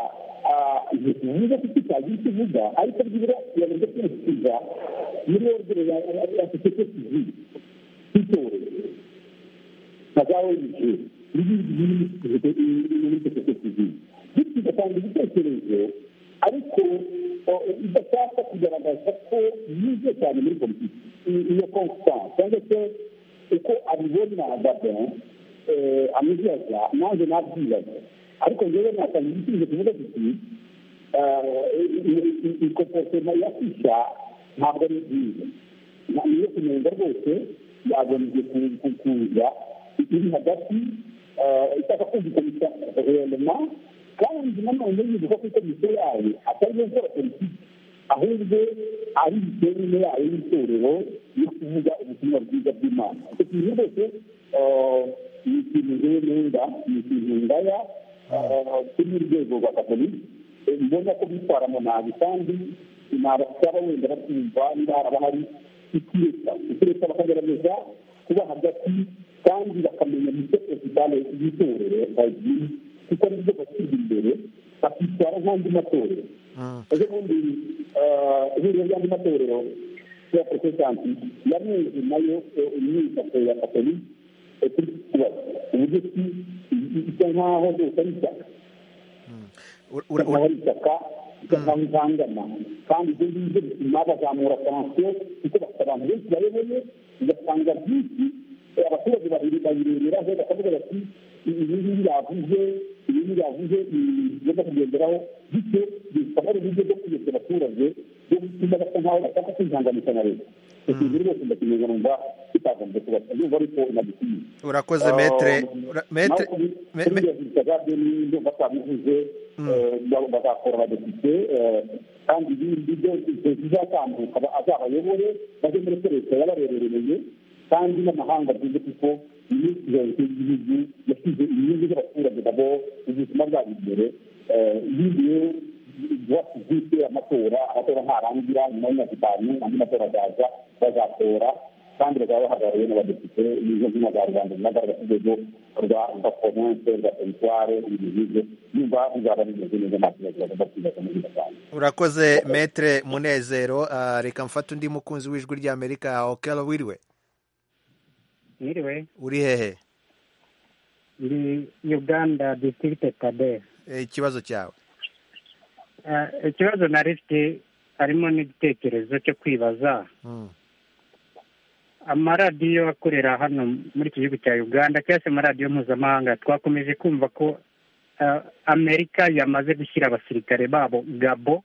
bivuze ko kitagira icyo ivuga ariko byibura yavuze ko ikiza muri ordere ya sosiyete sivile itorero na za ong n'ibindi biri muri sosiyete sivile bityo igatanga ibitekerezo ariko idashaka kugaragaza ko yize cyane muri politiki iyo constance cyangwa se uko abibona gabin amuzibaza nanjye nabyibaza ariko njyewe natanga igisubizo kivuga kiti ikoporotema ya fisha ntabwo ari nziza niyo kunenga rwose yagombye kuza iri hagati ishaka kumvikanisha reyema kandi nanone yibuka ko komisiyo yayo atari yo gukora politiki ahubwo ari imiterere yayo y'itorero yo kuvuga ubutumwa bwiza bw'imana icyo kintu rwose ni ikintu njyewe nenda ni ikintu ngaya kuri urwego rwa katolika mbona ko bitwaramo nabi kandi nabasaba wenda batumva niba haraba hari ikireta ikireta bakagerageza kuba hagati kandi bakamenya n'icyo perezidani y'itorero bagiye kuko nibyo bashyize imbere bakitwara nk'andi matorero ejo bundi ihuriro ry'andi matorero ya protestanti yameze nayo imyidagaduro ya katolika kuri iki kibazo uburyo ki bisa nkaho rwose ari ishyaka bisa nkaho ari ishyaka bisa nkaho ihangana kandi ibyo ngibyo bituma bazamura pansiyo kuko bafite abantu benshi bayoboye ugasanga byinshi abaturage babiri bayireberaho bakavuga bati ibi ngibi yavuze ibi ngibi yavuze bigomba kugenderaho bityo bikaba ari uburyo bwo kuyobya abaturage byo gutuma basa nkaho bashaka kwihanganisha na leta urakoze metere metere bazakora abadepite kandi ibindi byose bizatambuka azabayobore bajye muri leta yabarebereye kandi n'amahanga agize kuko minisitiri y'igihugu yashyize inyungu z'abaturage nabo ubuzima bwabo imbere yigiye bafite amatora amatora ntarangira nyuma y'imyaka itanu andi matora azaza bazatora kandi bazaba bahagarariwe n'abadepite n'izo zina za rubanda zinagaragaza urwego rwa rwa province rwa teritware ibintu nk'ibyo nyumva bizaba bimeze neza nta kibazo bagomba kwibaza muri iyo cyane urakoze metere munezero reka mfate undi mukunzi w'ijwi ry'amerika okelo wiriwe mwiriwe uri hehe ndi uganda disitirigite kade ikibazo cyawe ikibazo nari mfite harimo n'igitekerezo cyo kwibaza amaradiyo akorera hano muri iki gihugu cya uganda cyangwa se amaradiyo mpuzamahanga twakomeje kumva ko amerika yamaze gushyira abasirikare babo gabo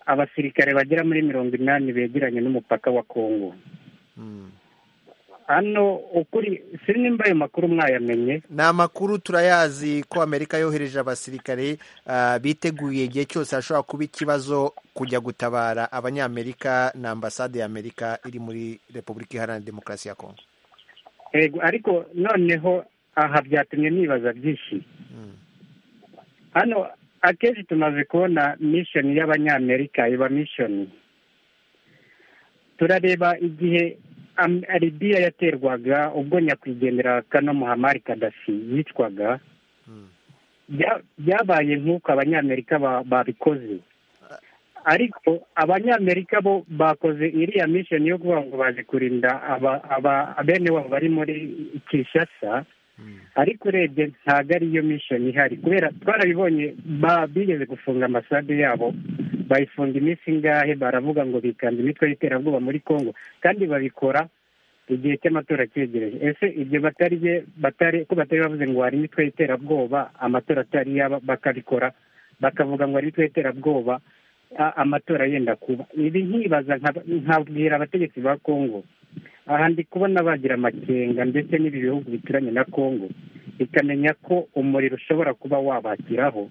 abasirikare bagera muri mirongo inani begeranye n'umupaka wa kongo hano ukuri si nimba ayo makuru mwayamenye ni amakuru turayazi ko amerika yohereje abasirikare biteguye igihe cyose hashobora kuba ikibazo kujya gutabara abanyamerika na ambasade ya amerika iri muri repubulika iharanira demokarasi ya kongo ariko noneho aha byatumye nibaza byinshi hano akenshi tumaze kubona mishoni y'abanyamerika iba mishoni turareba igihe aribiya yaterwaga ubwo nyakwigendera kano muhamari kadasi yicwaga byabaye nk'uko abanyamerika babikoze ariko abanyamerika bo bakoze iriya misheni yo kuvuga ngo baje kurinda bene wabo bari muri kishasa ariko urebye ntabwo ariyo misheni ihari kubera twarabibonye bigeze gufunga amasade yabo bayifunga iminsi ingahe baravuga ngo bikanda imitwe y'iterabwoba muri congo kandi babikora igihe cy'amatora cyegereje ese ibyo batari batari ko batari bavuze ngo hari imitwe y'iterabwoba amatora atari yaba bakabikora bakavuga ngo hari imitwe y'iterabwoba amatora yenda kuba ibi nkibaza nkabwira abategetsi ba congo aha ndi kubona bagira amakenga ndetse n'ibi bihugu bituranye na congo bikamenya ko umuriro ushobora kuba wabakiraho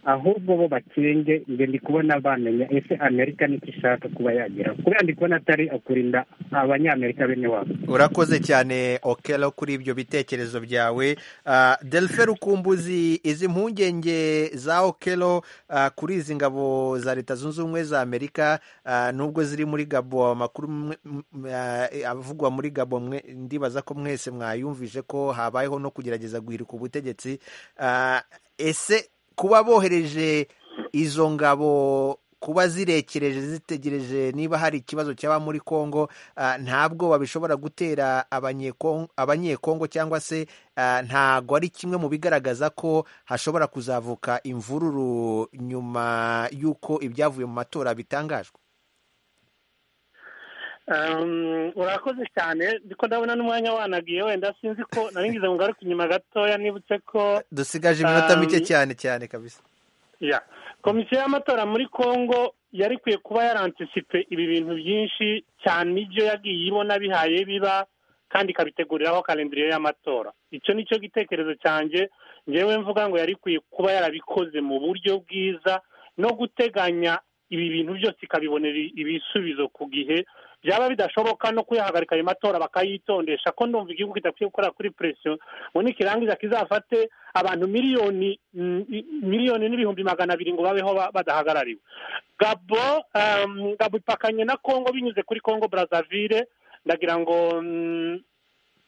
ahubwo bo bakenge ngo ndi kubona bamenya ese amerika nicyo ishaka kuba yageraho kubera ndi kubona atari ukurinda abanyamerika bene wabo urakoze cyane okelo kuri ibyo bitekerezo byawe delfe rukumbuzi izi mpungenge za okelo kuri izi ngabo za leta zunze ubumwe za amerika nubwo ziri muri gabo amakuru avugwa muri gabo ndibaza ko mwese mwayumvise ko habayeho no kugerageza guhirika ubutegetsi ese kuba bohereje izo ngabo kuba zirekereje zitegereje niba hari ikibazo cyaba muri congo ntabwo babishobora gutera abanyekongo cyangwa se ntabwo ari kimwe mu bigaragaza ko hashobora kuzavuka imvururu nyuma y'uko ibyavuye mu matora bitangajwe urakoze cyane ndiko ndabona n'umwanya wanagiye wenda sinzi ko naringize ngo ngaruke inyuma gatoya nibutse ko dusigaje iminota mike cyane cyane kabisa ya komisiyo y'amatora muri congo yari ikwiye kuba yarantisipe ibi bintu byinshi cyane ibyo yagiye ibona bihaye biba kandi ikabiteguriraho kalendiriyo y'amatora icyo ni cyo gitekerezo cyanjye ngewe mvuga ngo yari ikwiye kuba yarabikoze mu buryo bwiza no guteganya ibi bintu byose ikabibonera ibisubizo ku gihe byaba bidashoboka no kuyahagarika ayo matora bakayitondesha ko ndumva igihugu kidakwiye gukorera kuri presiyo ngo nikirangiza kizafate abantu miliyoni miliyoni n'ibihumbi magana abiri ngo babeho badahagarariwe gabo gabo ipakanye na congo binyuze kuri congo brazzaville ndagira ngo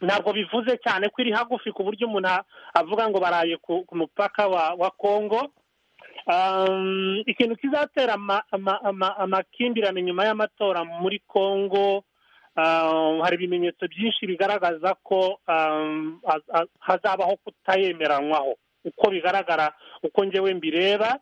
ntabwo bivuze cyane ko iri hagufi ku buryo umuntu avuga ngo baraye ku mupaka wa congo ikintu kizatera amakimbirane nyuma y'amatora muri congo hari ibimenyetso byinshi bigaragaza ko hazabaho kutayemeranywaho uko bigaragara uko ngewe mbireba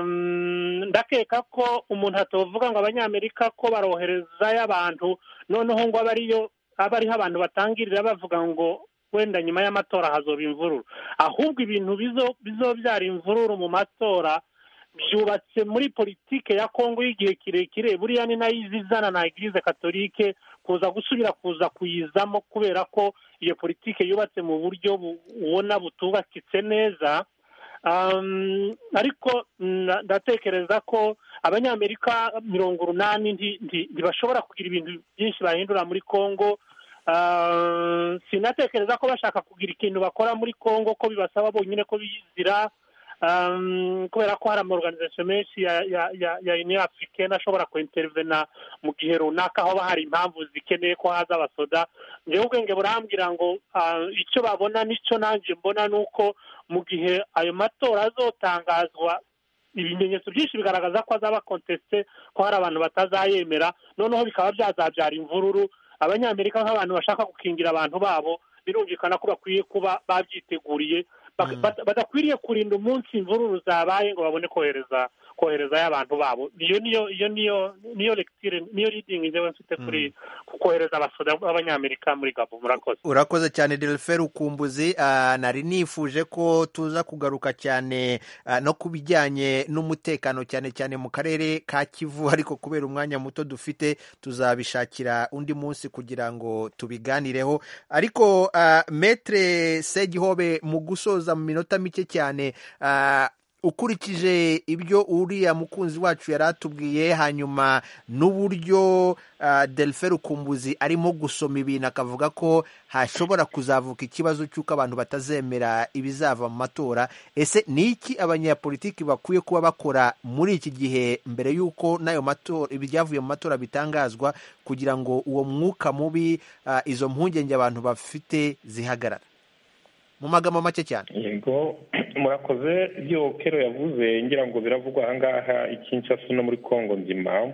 ndakeka ko umuntu atavuga ngo abanyamerika ko baroherezayo abantu noneho ngo abe ariyo aba ariho abantu batangirira bavuga ngo wenda nyuma y'amatora hazoba imvururu ahubwo ibintu bizobyara imvururu mu matora byubatse muri politike ya kongo y'igihe kirekire buriya ni nayo izizana na eglise katolike kuza gusubira kuza kuyizamo kubera ko iyo politike yubatse mu buryo ubona butubakitse neza ariko ndatekereza ko abanyamerika mirongo urunani ntibashobora kugira ibintu byinshi bahindura muri kongo sinatekereza ko bashaka kugira ikintu bakora muri congo ko bibasaba bonyine ko bizira kubera ko hari amaorganisation menshi ya union africaine ashobora kwintervena mu gihe runaka aho hari impamvu zikeneye ko haza abasoda ngewe ubwenge burambwira ngo icyo babona n'icyo nanjye mbona ni uko mu gihe ayo matora azotangazwa ibimenyetso byinshi bigaragaza ko azaba kontesite ko hari abantu batazayemera noneho bikaba byazabyara imvururu abanyamerika nk'abantu bashaka gukingira abantu babo birumvikana ko bakwiye kuba babyiteguriye badakwiriye kurinda umunsi imvururu zabaye ngo babone kohereza koherezayo abantu babo iyo niyo iyo niyo niyo lecture niyo reading ngewe mfite kuri kohereza abasoda b'abanyamerika muri gabo murakoze urakoze cyane delfe rukumbuzi nari nifuje ko tuza kugaruka cyane no ku bijyanye n'umutekano cyane cyane mu karere ka kivu ariko kubera umwanya muto dufite tuzabishakira undi munsi kugira ngo tubiganireho ariko metre segihobe mu gusoza mu minota mike cyane ukurikije ibyo uriya mukunzi wacu yari atubwiye hanyuma n'uburyo delfe rukumbuzi arimo gusoma ibintu akavuga ko hashobora kuzavuka ikibazo cy'uko abantu batazemera ibizava mu matora ese ni iki abanyapolitiki bakwiye kuba bakora muri iki gihe mbere y'uko n'ayo matora ibyavuye mu matora bitangazwa kugira ngo uwo mwuka mubi izo mpungenge abantu bafite zihagarara mu magambo make cyane yego murakoze ibyo kero yavuze ngira ngo biravugwa ahangaha ikinshasa no muri congo nzima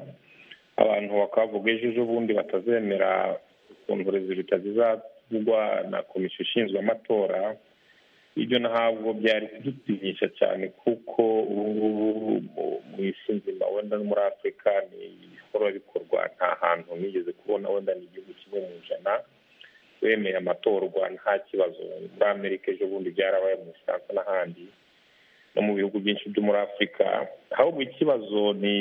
abantu bakavuga ejo ejo bundi batazemera ukuntu rezilita zizavugwa na komisiyo ishinzwe amatora ibyo ntabwo byari kudutinyisha cyane kuko ubu ngubu mu isi nzima wenda no muri afurika ni ibihora bikorwa nta hantu nigeze kubona wenda ni igihugu kimwe mu ijana wemeye amatorwa nta kibazo muri amerika ejo bundi byarabaye mu bufaransa n'ahandi no mu bihugu byinshi byo muri afurika ahubwo ikibazo ni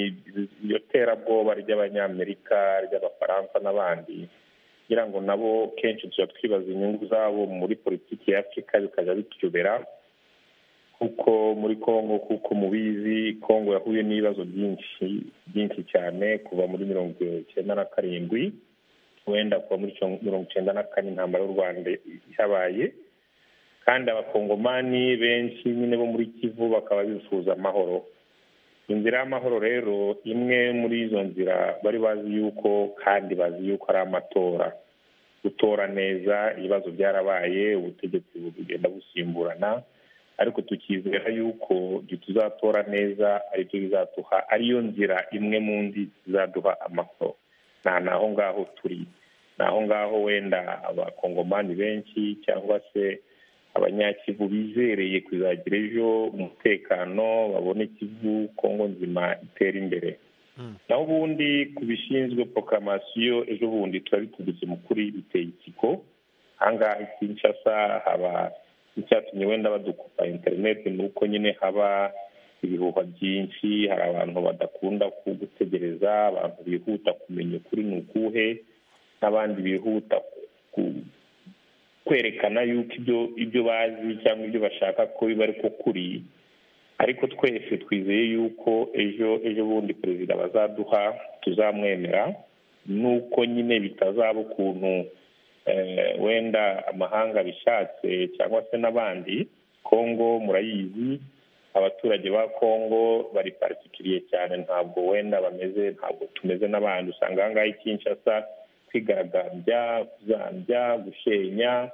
iryo terabwoba ry'abanyamerika ry'abafaransa n'abandi kugira ngo nabo kenshi tuba twibaza inyungu zabo muri politiki ya afurika bikajya bituyobera kuko muri congo kuko mubizi congo yahuye n'ibibazo byinshi byinshi cyane kuva muri mirongo icyenda na karindwi wenda kuva muri mirongo icyenda na kane intambara y'u rwanda yabaye kandi abakongomani benshi nyine bo muri kivu bakaba bifuza amahoro inzira y'amahoro rero imwe muri izo nzira bari bazi yuko kandi bazi yuko ari amatora gutora neza ibibazo byarabaye ubutegetsi bugenda busimburana ariko tukizera yuko ibyo tuzatora neza aribyo bizaduha ariyo nzira imwe mu ndi zizaduha amahoro ni aho ngaho turi ni aho ngaho wenda abakongomani benshi cyangwa se abanyakivu bizereye kuzagira ejo umutekano babone ikivu kongo nzima itera imbere naho ubundi ku bishinzwe prokaramasiyo ejo bundi tuba bituguze kuri biteye ikigo ahangaha ikinshasa haba icyatumye wenda badukupa interineti ni uko nyine haba ibihuha byinshi hari abantu badakunda kugutegereza abantu bihuta kumenya ukuri ni ukuhe n'abandi bihuta kwerekana yuko ibyo ibyo bazi cyangwa ibyo bashaka ko biba ariko kuri ariko twese twizeye yuko ejo ejo bundi perezida bazaduha tuzamwemera nuko nyine bitazaba ukuntu wenda amahanga bishatse cyangwa se n'abandi kongo murayizi abaturage ba kongo bari paritikiriye cyane ntabwo wenda bameze ntabwo tumeze n'abandi usanga ahangaha ikinshasa kwigaragambya kuzambya gushenya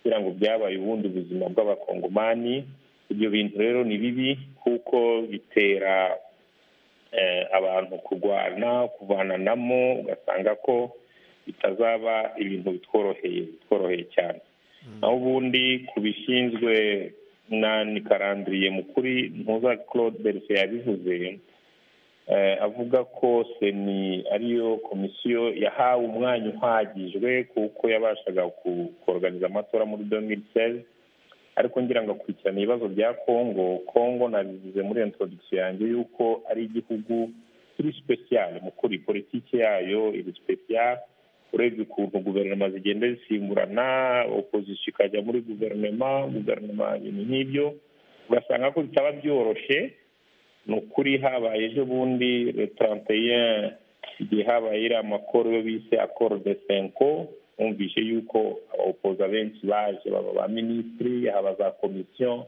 kugira ngo byabaye ubundi buzima bw'abakongomani ibyo bintu rero ni bibi kuko bitera abantu kurwana kuvananamo ugasanga ko bitazaba ibintu bitworoheye bitworoheye cyane naho ubundi ku bishinzwe ni karandiriye mukuri ntuza claude berse yabivuze avuga ko seni ariyo komisiyo yahawe umwanya uhagijwe kuko yabashaga kuganiza amatora muri dominiseri ariko ngira ngo akurikirana ibibazo bya congo congo nabivuze muri introdukisiyo yanjye yuko ari igihugu kiri sipesiyare mukuri politiki yayo iri sipesiyare urebye ukuntu guverinoma zigenda zisimburana opozisiyo ikajya muri guverinoma guverinoma ibintu nk'ibyo ugasanga ko bitaba byoroshye ni ukuri habaye ejo bundi retaranteye igihe habaye iriya makoro yo bise akoro de senko bumvishe yuko abawopoza benshi baje baba ba minisitiri haba za komisiyo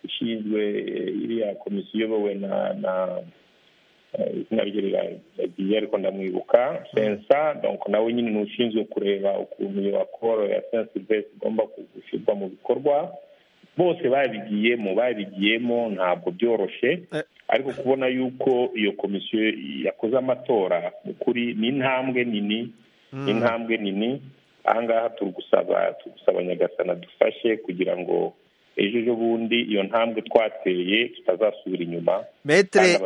ishinzwe iriya komisiyo iyobowe na na izina rye riragiye ariko ndamwibuka sensa donko nawe nyine ni ushinzwe kureba ukuntu iyo akoro ya sensa besi igomba gushyirwa mu bikorwa bose babigiyemo babigiyemo ntabwo byoroshye ariko kubona yuko iyo komisiyo yakoze amatora mu kuri ni intambwe nini ni intambwe nini ahangaha turi gusaba turi gusaba nyagasana dufashe kugira ngo ejo ejo bundi iyo ntambwe twateye tutazasubira inyuma metere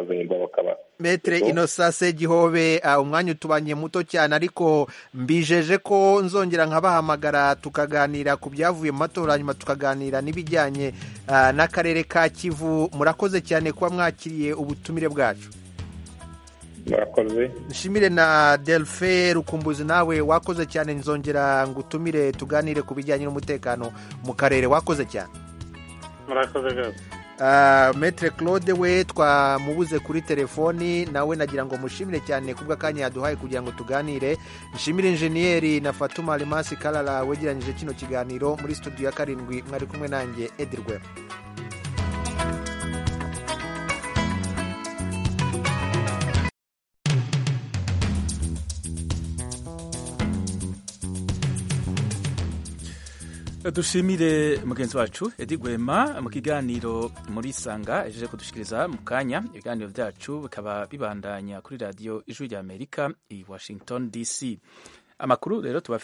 metere ino sase gihobe umwanya utubanye muto cyane ariko mbijeje ko nzongera nkabahamagara tukaganira ku byavuye mu matora hanyuma tukaganira n'ibijyanye n'akarere ka kivu murakoze cyane kuba mwakiriye ubutumire bwacu murakoze nshimire na delfe rukumbuzi nawe wakoze cyane nzongera ngo utumire tuganire ku bijyanye n'umutekano mu karere wakoze cyane murakoze rwose metre claude we twamubuze kuri telefoni nawe nagira ngo mushimire cyane kubw'akanya yaduhaye kugira ngo tuganire nshimire injeniyeri na fatuma arimasi karara wegeranyije kino kiganiro muri studio ya karindwi mwari kumwe nanjye edirwe dushimire mugenzi wacu edi rwema mu kiganiro muri sanga ejeje kudushikiriza mu kanya ibiganiro byacu bikaba bibandanya kuri radiyo ijwi ry'amerika i washington dc amakuru rero tuba